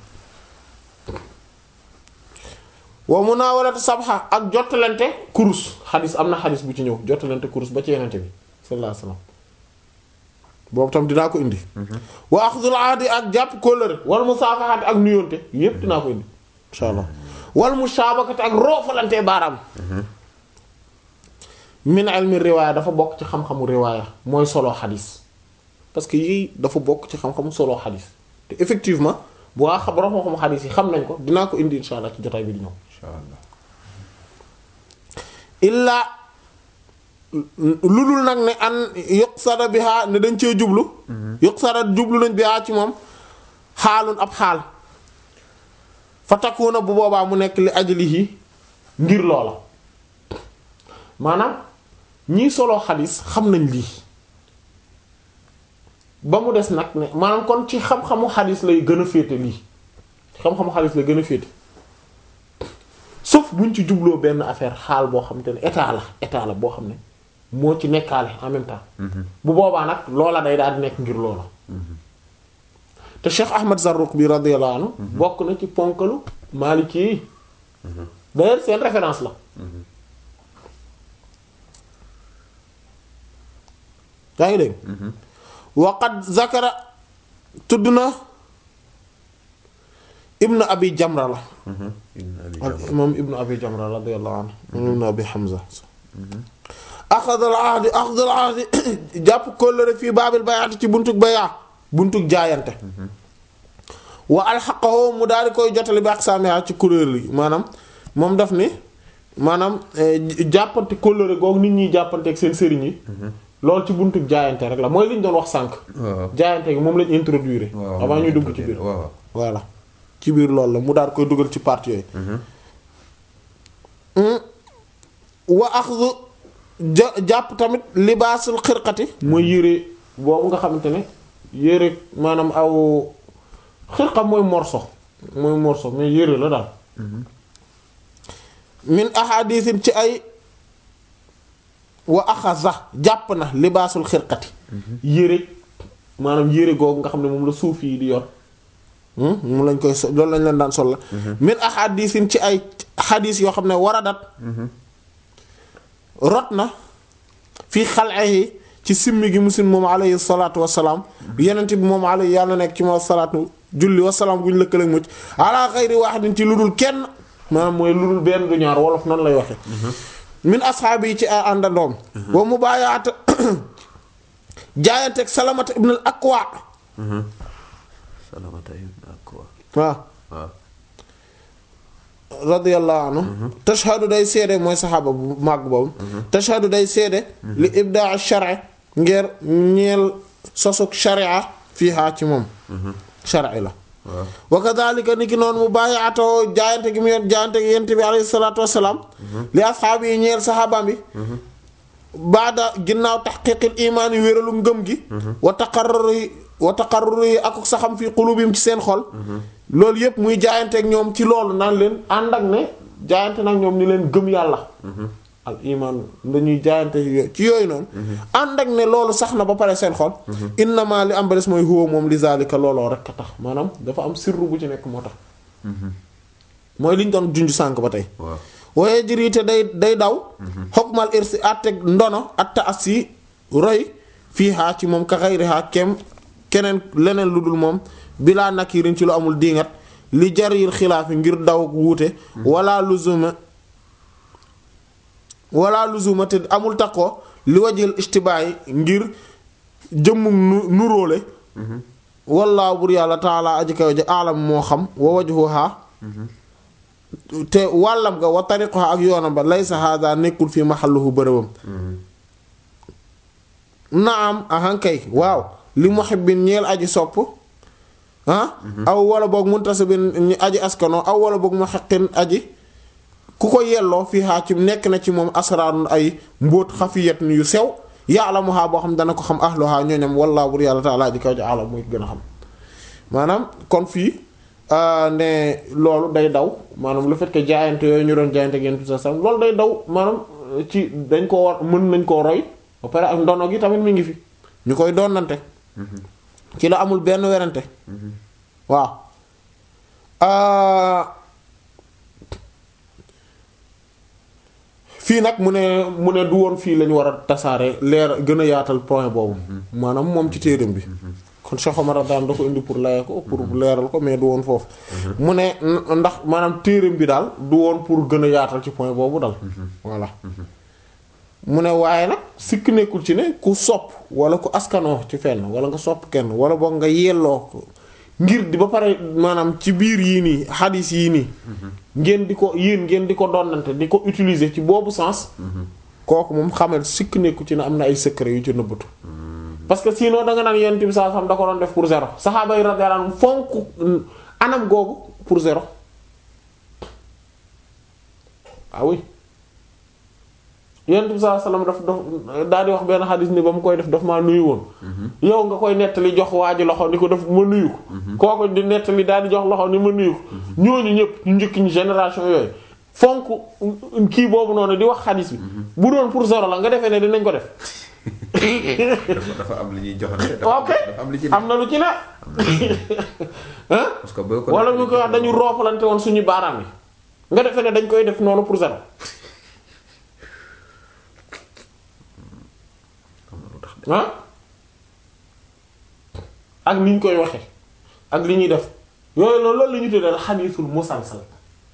[SPEAKER 1] wa munaawalatu sabxa ak jottalante kurus xadis am na xadis bu ci ñëw jottalante kurus ba ci yenente bi sallallahu alayhi wasallam boobu tam dinaa ko indi wa axdul ahdi ak jàpp kóllëre wal musaafaxati ak nuyoonte yépp dinaa ko indi insha allah wal mushaabakati ak roofalante baaraam min ilmi riwaaya dafa bokk ci xam-xamu riwaaya mooy solo xadis parce que yii dafa bokk ci xam-xamu solo xadis te effectivement bu waa xam borom xam-xamu xadis yi xam nañ ko dinaa ko indi insha allah ci jotaay bi di ñëw
[SPEAKER 2] insha allah
[SPEAKER 1] illaa lu dul nag ne an yuqsada biha ne dañ cee jublu yuqsada jublu nañ biha ci moom xaalun ab xaal fa takkuuna bu boobaa mu nekk li ajlihi ngir loola maanaam ñii solo xadis xam nañ lii ba mu des nag ne maanaam kon ci xam-xamu xadis lay gën a féete lii xam-xamu xadis lay gën a féete sauf buñ ci jubloo benn affaire xaal boo xam te ne état la état la boo xam ne moo ci nekkaale en même temps bu boobaa nag loola day daal di nekk ngir loola te Cheikh Ahmad Zarruq bi radiyallahu anhu bokk na ci ponkalu Maliki yi d'ailleurs seen référence la yaa ngi dégg waqad zakara tudd na ibnu abi jamra la ak moom ibnu abi jamra radiyallahu anhu moom ibnu abi hamza axadal ahdi axadal ahdi jàpp kóllëre fii baabil bayaati ci buntug bayaa buntug jaayante wa alxaqahu mu daal di koy jotale bi ak saamiha ci kuréel yi maanaam moom daf ni maanaam jàppante kóllëre googu nit ñi jàppante ak seen sëriñ yi loolu ci buntug jaayante rek la mooy li ñu doon wax sànq jaayante gi moom lañ introduire avant ñuy dugg ci biir voilà ci biir loolu la mu daal koy dugal ci partie yooyu wa axdu ja jàpp tamit libaasul xirqati mooy yére boobu nga xamante ne yére maanaam aw xirqa mooy morso mooy morso mais yére la daal min ahadisin ci ay wa axaza jàpp na libaasul xirqati yére maanaam yére googu nga xam ne moom la suuf yi di yor moom lañ koy so loolu lañ leen daan sol la min ahadisin ci ay xadis yoo xam ne waradat rot na fii xal'ehi ci simmi gi musin moom alayhi salaatu wassalaam yenent bi moom alayhi yàlla nekk ci moom salaatu julli wassalaam gu ñu lëkkale mucc ala xayri waahidin ci lu dul kenn maanaam mooy lu dul benn du ñaar wolof nan lay waxe min asxaabi yi ci ay àndandoom wa mu bàyyaata jaayanteeg salamata ibn al akwa
[SPEAKER 2] salamata ibn akwa
[SPEAKER 1] waaw
[SPEAKER 2] waaw
[SPEAKER 1] radiyallahu anhu tashhadu day seede mooy saxaaba bu màgg boobu tashhadu day seede li ibdaa shari ngir ñeel sosuk sharia fiihaa ci moom shari la wa kadhalika ni ki noonu mu bàyyi atoo jaayante gi mu yor jaayante gi yent bi alayhi salaatu wassalaam li asxaab yi ñeel saxaabaam bi baada ginnaaw taxqiiqil imaan yi wéralu ngëm gi wa taqarruri wa taqarruri yi ak saxam fi qulubim ci seen xol loolu yépp muy jaayanteeg ñoom ci loolu naan leen ànd ak ne jaayante nag ñoom ni leen gëm yàlla al iman dañuy jaayante ci yooyu noonu ànd ak ne loolu sax na ba pare seen xol innama li am ba des mooy huwa moom li zalika looloo rek a tax maanaam dafa am sirru bu ci nekk moo tax mooy liñ doon junj sànk ba tey waaye jëriite day day daw xokmal irsi atteg ndono atta assi roy fii haa ci moom ka xayri haa kem keneen leneen lu dul moom bilaa nakirin ci lu amul diingat li jarir xilaafi ngir daw wuute wala luzuma wala luzuma te amul takkoo li wajil istibaay ngir jëmmum nu nuróole wallaahu bur yàlla taala aji kaw ji alam moo xam wa wajhuha te wàllam nga wa tariquha ak yoonam ba laysa hada nekkul fi maxalluhu bërëbam naam ahankay waaw li muhibbin ñeel aji sopp ah aw wala boog muntasibin ñu aji askano aw wala boog mu xeqin aji ku ko yelloo fii xaa ci nekk na ci moom asraarun ay mbóot xafiyat yu sew yaalamuhaa boo xam dana ko xam ahluhaa ñooñam wallaahu bur yàlla taala ji kaw ji alam muy gën a xam maanaam kon fii ne loolu day daw maanaam le fait que jaayante yooyu ñu doon jaayante ngeen tout ça loolu day daw maanaam ci dañ ko war mën nañ koo roy ba pare ak ndono gi tamit mi ngi fi ñu koy doonante ci la amul benn werante waaw fii nag mu ne mu ne du woon fii lañu war a tasaare leer gën a yaatal point boobu maanaam moom ci téeram bi kon Cheikh Omar daan da ko indi pour laye ko pour leeral ko mais du woon foofu mu ne ndax maanaam téeram bi daal du woon pour gën a yaatal ci point boobu dal voilà mu ne waaye nag sikk nekkul ci ne ku sopp wala ku askanoo ci fenn wala nga sopp kenn wala boog nga yelloo ko ngir di ba pare maanaam ci biir yii nii xadis yii nii ngeen di ko yéen ngeen di ko donnante di ko utiliser ci boobu sens kooku moom xamal sikk nekku ci ne am na ay secret yu ci nëbbatu parce que sinon da nga naan yonent bi saa xam da ko doon def pour zéro saxaaba yi radiyallahu anhum fonk anam googu pour zéro ah oui yonent bi saa sallam daf daf daal di wax benn xadis ni ba mu koy def daf maa nuyu woon yow nga koy nettali jox waa ji loxo ni ko def ma nuyu ko kooku di nettali daal di jox loxo ni ma nuyu ko ñooñu ñëpp ñu njëkk ñu génération yooyu fonk kii boobu noonu di wax xadis bi bu doon pour zéro la nga defee ne dinañ ko def
[SPEAKER 2] dafa dafa am li ñuy joxante. dafa
[SPEAKER 1] ok
[SPEAKER 2] dafa am li ci ne.
[SPEAKER 1] am na lu ci ne hein
[SPEAKER 2] parce que boo ko
[SPEAKER 1] wala ñu koy wax dañu roofalante woon suñu baaraam yi nga defee ne dañ koy def noonu pour zéro
[SPEAKER 2] am na lu tax de.
[SPEAKER 1] ah ak ni ñu koy waxee ak li ñuy def yooyu loolu loolu la ñu tuddee xadiisul musalsal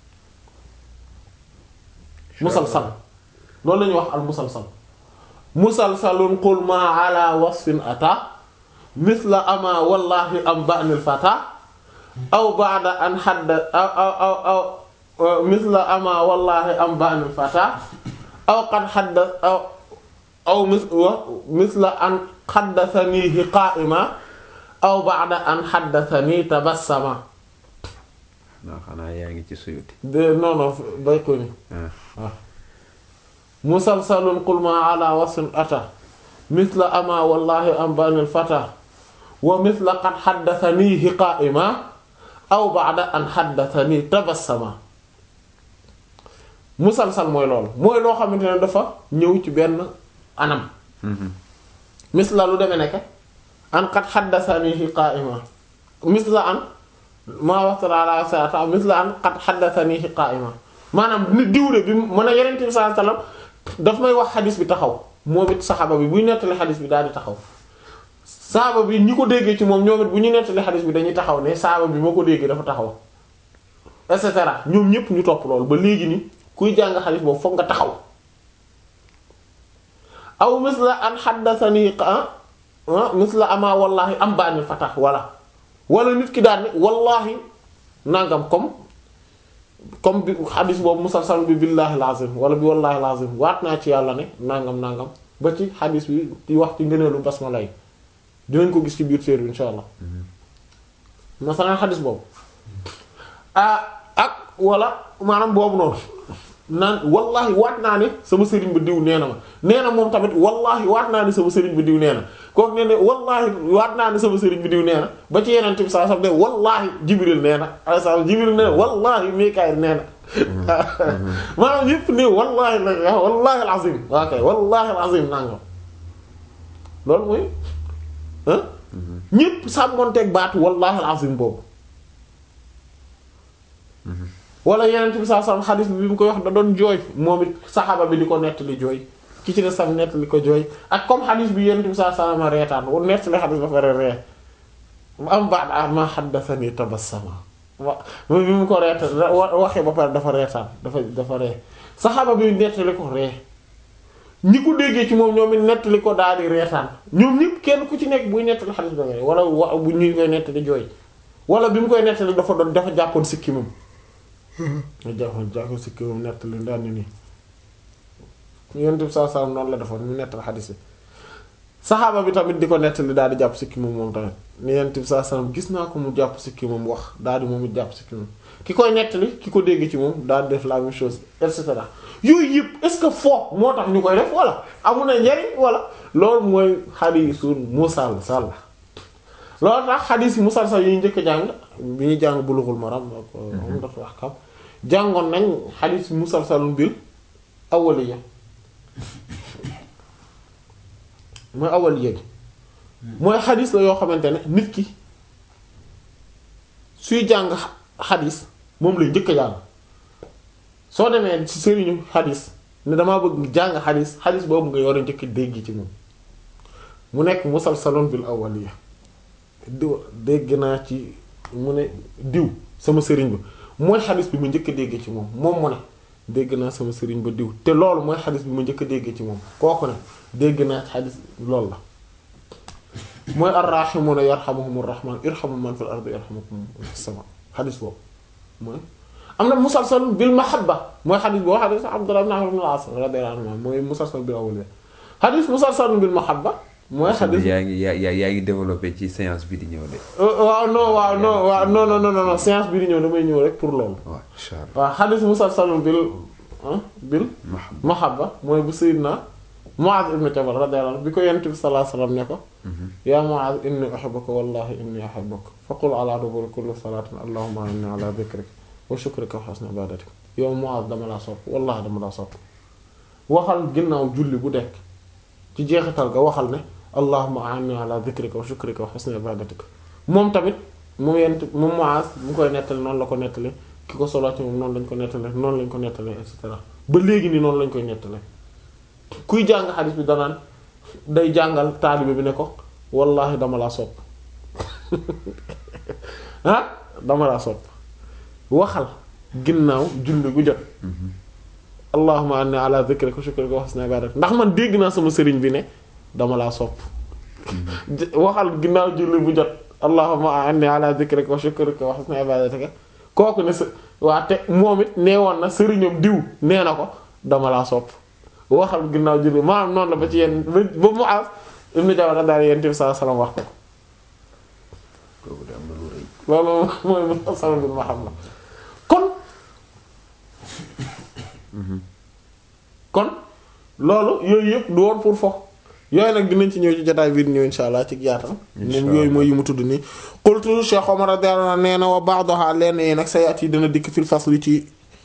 [SPEAKER 1] musalsal loolu la ñuy wax al musalsal musalsalun qul ma ala wasfin ata misla ama wallahi am ba'nil fata aw ba'da an hadda aw aw aw aw misla ama wallahi am ba'nil fata aw qad hadda aw aw mis wa misla an xaddasanihi qaa'ima aw ba'da an xaddasani tabassama
[SPEAKER 2] non xanaa yaa ngi ci suyuti.
[SPEAKER 1] de non non bay ko ni
[SPEAKER 2] ah
[SPEAKER 1] waaw musalsalun qul ma ala wasfin ata misla ama wallahi am banil fata wa misla qad xaddasanihi qaa'ima aw ba'da an xaddasani tabassama musalsal mooy loolu mooy loo xamante ne dafa ñëw ci benn anam misla lu demee nekk an qad xaddasanihi qaa'ima misla an maa waxtala ala sata misla an qad xaddasanihi qaa'ima maanaam nit diwle bi mu ne yeneen bi sallallahu alayhi wasallam daf may wax xadis bi taxaw moom it saxaaba bi buy nettali xadis bi daal di taxaw saaba bi ñi ko déggee ci moom ñoom it bu ñu nettali xadis bi dañuy taxaw ne saaba bi moo ko déggee dafa taxaw et cetera ñoom ñépp ñu topp loolu ba léegi ni kuy jàng xadis boobu foog nga taxaw aw misla an xaddasani ah misla ama wallahi am baanil fatax wala wala nit ki daal ne wallahi nangam comme comme bi xadis boobu musalsal bi billahi lazim wala bi wallahi lazim waat naa ci yàlla ne nangam nangam ba ci xadis bi di wax ci ngëneelu basmala yi dinañ ko gis ci biir séer bi insha allah masalan xadis boobu ah ak wala maanaam boobu noonu naan wallahi waat naa ne sama sëriñ ba diw nee na ma nee na moom tamit wallahi waat naa ne sama sëriñ ba diw nee na kooku nee ne wallahi waat naa ne sama sëriñ bi diw nee na ba ci yeneen bi saa sam ne wallahi jibril nee na alayhi salaam jibril nee na wallahi mikaayil nee na maanaam yëpp ne wallahi la wallahi alazim waa kay wallahi alazim nangam loolu mooy ah ñépp sàmmonteeg baatu wallahi alazim boobu wala yeneen bi saa sam xadis bi bi mu koy wax da doon jooy moom it saxaaba bi di ko nettali jooy ki ci des sam nettali ko jooy ak comme xadis bi yeneen bi saa sam reetaan wu nettali xadis ba pare ree mu am baat ah ma xaddasani tabassama wa bi mu ko reetaan waxee ba pare dafa reetaan dafa dafa ree saxaaba bi nettali ko ree ñi ko déggee ci moom ñoom it nettali ko daal di reetaan ñoom ñëpp kenn ku ci nekk buy nettali xadis ba nga wala wa bu ñu koy nettali jooy wala bi mu koy nettali dafa doon dafa jàppoon sikki moom nga jàppoon jàppoon sikki moom nettali daan ni nii yonent bi saa saa noonu la defoon mu nettali xadis bi saxaaba bi tamit di ko nettali daal di jàpp sikki moom moom tamit ni yonent bi saa saa gis naa ko mu jàpp sikki moom wax daal di moom it jàpp sikki moom ki koy nettali ki ko dégg ci moom daal di def la même chose et cetera yooyu yëpp est-ce que foo moo tax ñu koy def wala amu na njariñ wala loolu mooy xadiisul musalsal loolu tax xadiis yi musalsal yi ñu njëkk a jàng bi ñuy jàng bulughul maram ak umdatul ahkam jàngoon nañ xadiis musalsalun bil awwaliyya mooy awwaliyya gi mooy xadiis la yoo xamante ne nit ki suy jàng xadiis moom lay njëkk a jàng soo demee ci sëriñu xadis ne damaa bëgg jàng xadis xadis boobu nga war a njëkk dégg ci moom mu nekk musalsalun bil awwaliya diw dégg naa ci mu ne diw sama sëriñ ba mooy xadis bi mu njëkk dégg ci moom moom mu ne dégg naa sama sëriñ ba diw te loolu mooy xadis bi ma njëkk a déggee ci moom kooku ne dégg naa xadis loolu la mooy arrahimuna yarhamuhumur rahman irhamu man fil ardi yarhamukum man fis sama xadis boobu mooy am na musalsal bil mahabba mooy xadis boo xadis Abdullah ibn Amr ibn al-As radiyallahu anhu mooy musalsal bil awliya xadis musalsal bil mahabba mooy xadis
[SPEAKER 2] yaa ngi yaa yaa yaa ngi développé ci séance bi di ñëw de.
[SPEAKER 1] waaw non waaw non waaw non non non non séance bi di ñëw damay ñëw rek pour loolu
[SPEAKER 2] waaw incha allah.
[SPEAKER 1] waaw xadis musalsal bil ah bil
[SPEAKER 2] Mahabba.
[SPEAKER 1] mahabba mooy bu sayyidna Muaz ibn Jabal radiyallahu anhu bi ko yonent bi sallallahu alayhi wasallam ne ko yaa Muaz inni uhibbuka wallahi inni uhibbuka faqul ala duburi kulli salatin allahumma inni ala dhikrika wa shukrika wa husni ibadatika yow Muaz dama laa sopp wallahi dama laa sopp waxal ginnaaw julli bu dekk ci jeexital ga waxal ne allahumma inni ala dhikrika wa shukrika wa husni ibadatika moom tamit moom yent moom Muaz mu koy nettali noonu la ko nettali ki ko solo ci moom noonu lañ ko nettali noonu lañ ko nettali et cetera ba léegi nii noonu lañ koy nettali kuy jàng xadis bi danaan day jàngal taalibe bi ne ko wallahi dama laa sopp ah dama laa sopp waxal ginnaaw julli gu jot allahumma anni ala dhikrika wa shukrika wa husni ibadatik ndax man dégg naa sama sëriñ bi ne dama laa sopp j- waxal ginnaaw julli bu jot allahumma anni ala dhikrika wa shukrika wa husni ibadatika kooku ne sa waa te moom it nee woon na sëriñam diw nee na ko dama laa sopp waxal ginnaaw julli maanaam noonu la ba ci yenn ba ba mu aas ibnu Jabal daal yéen tamit saa salaam wax ko
[SPEAKER 2] kooku de am na lu rëy.
[SPEAKER 1] loolu mooy mu sama bi ma xam la kon kon loolu yooyu yëpp du woon pour fo yooyu nag dinañ ci ñëw ci jotaay biir ñëw insha allah ci yaatal
[SPEAKER 2] Insha
[SPEAKER 1] moom yooyu
[SPEAKER 2] Allah.
[SPEAKER 1] mooy yi mu tudd nii qultu Cheikh Omar radiyallahu anhu nee na wa ba'daha leen yi nag sayat yi dina dikk fil fasli ci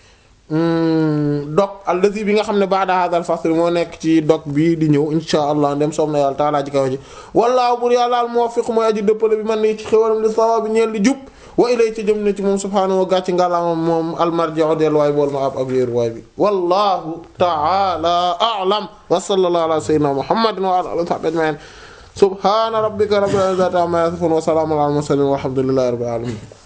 [SPEAKER 1] dog allazi bi nga xam ne ba'da hadha al fasl moo nekk ci dog bii di ñëw insha allah ndem soom na yàlla taalaa ji kaw ji wallaahu bur yàlla al muwaffiq mooy aji dëppale bi man ni ci xéwalam li sawaab bi ñeel li jub wa ilay ci jëm ne ci moom subhaanahu wa gàcc ngàllaama moom almarji'u delluwaay bool ma ab ak wéeruwaay bi wallahu ta'ala a'lam wa sallallahu ala sayyidina muhammadin wa ala alihi wa sahbihi ajma'in subhana rabbika rabbil izzati amma yasifun wa salamun ala al mursalin walhamdulillahi rabbil alamin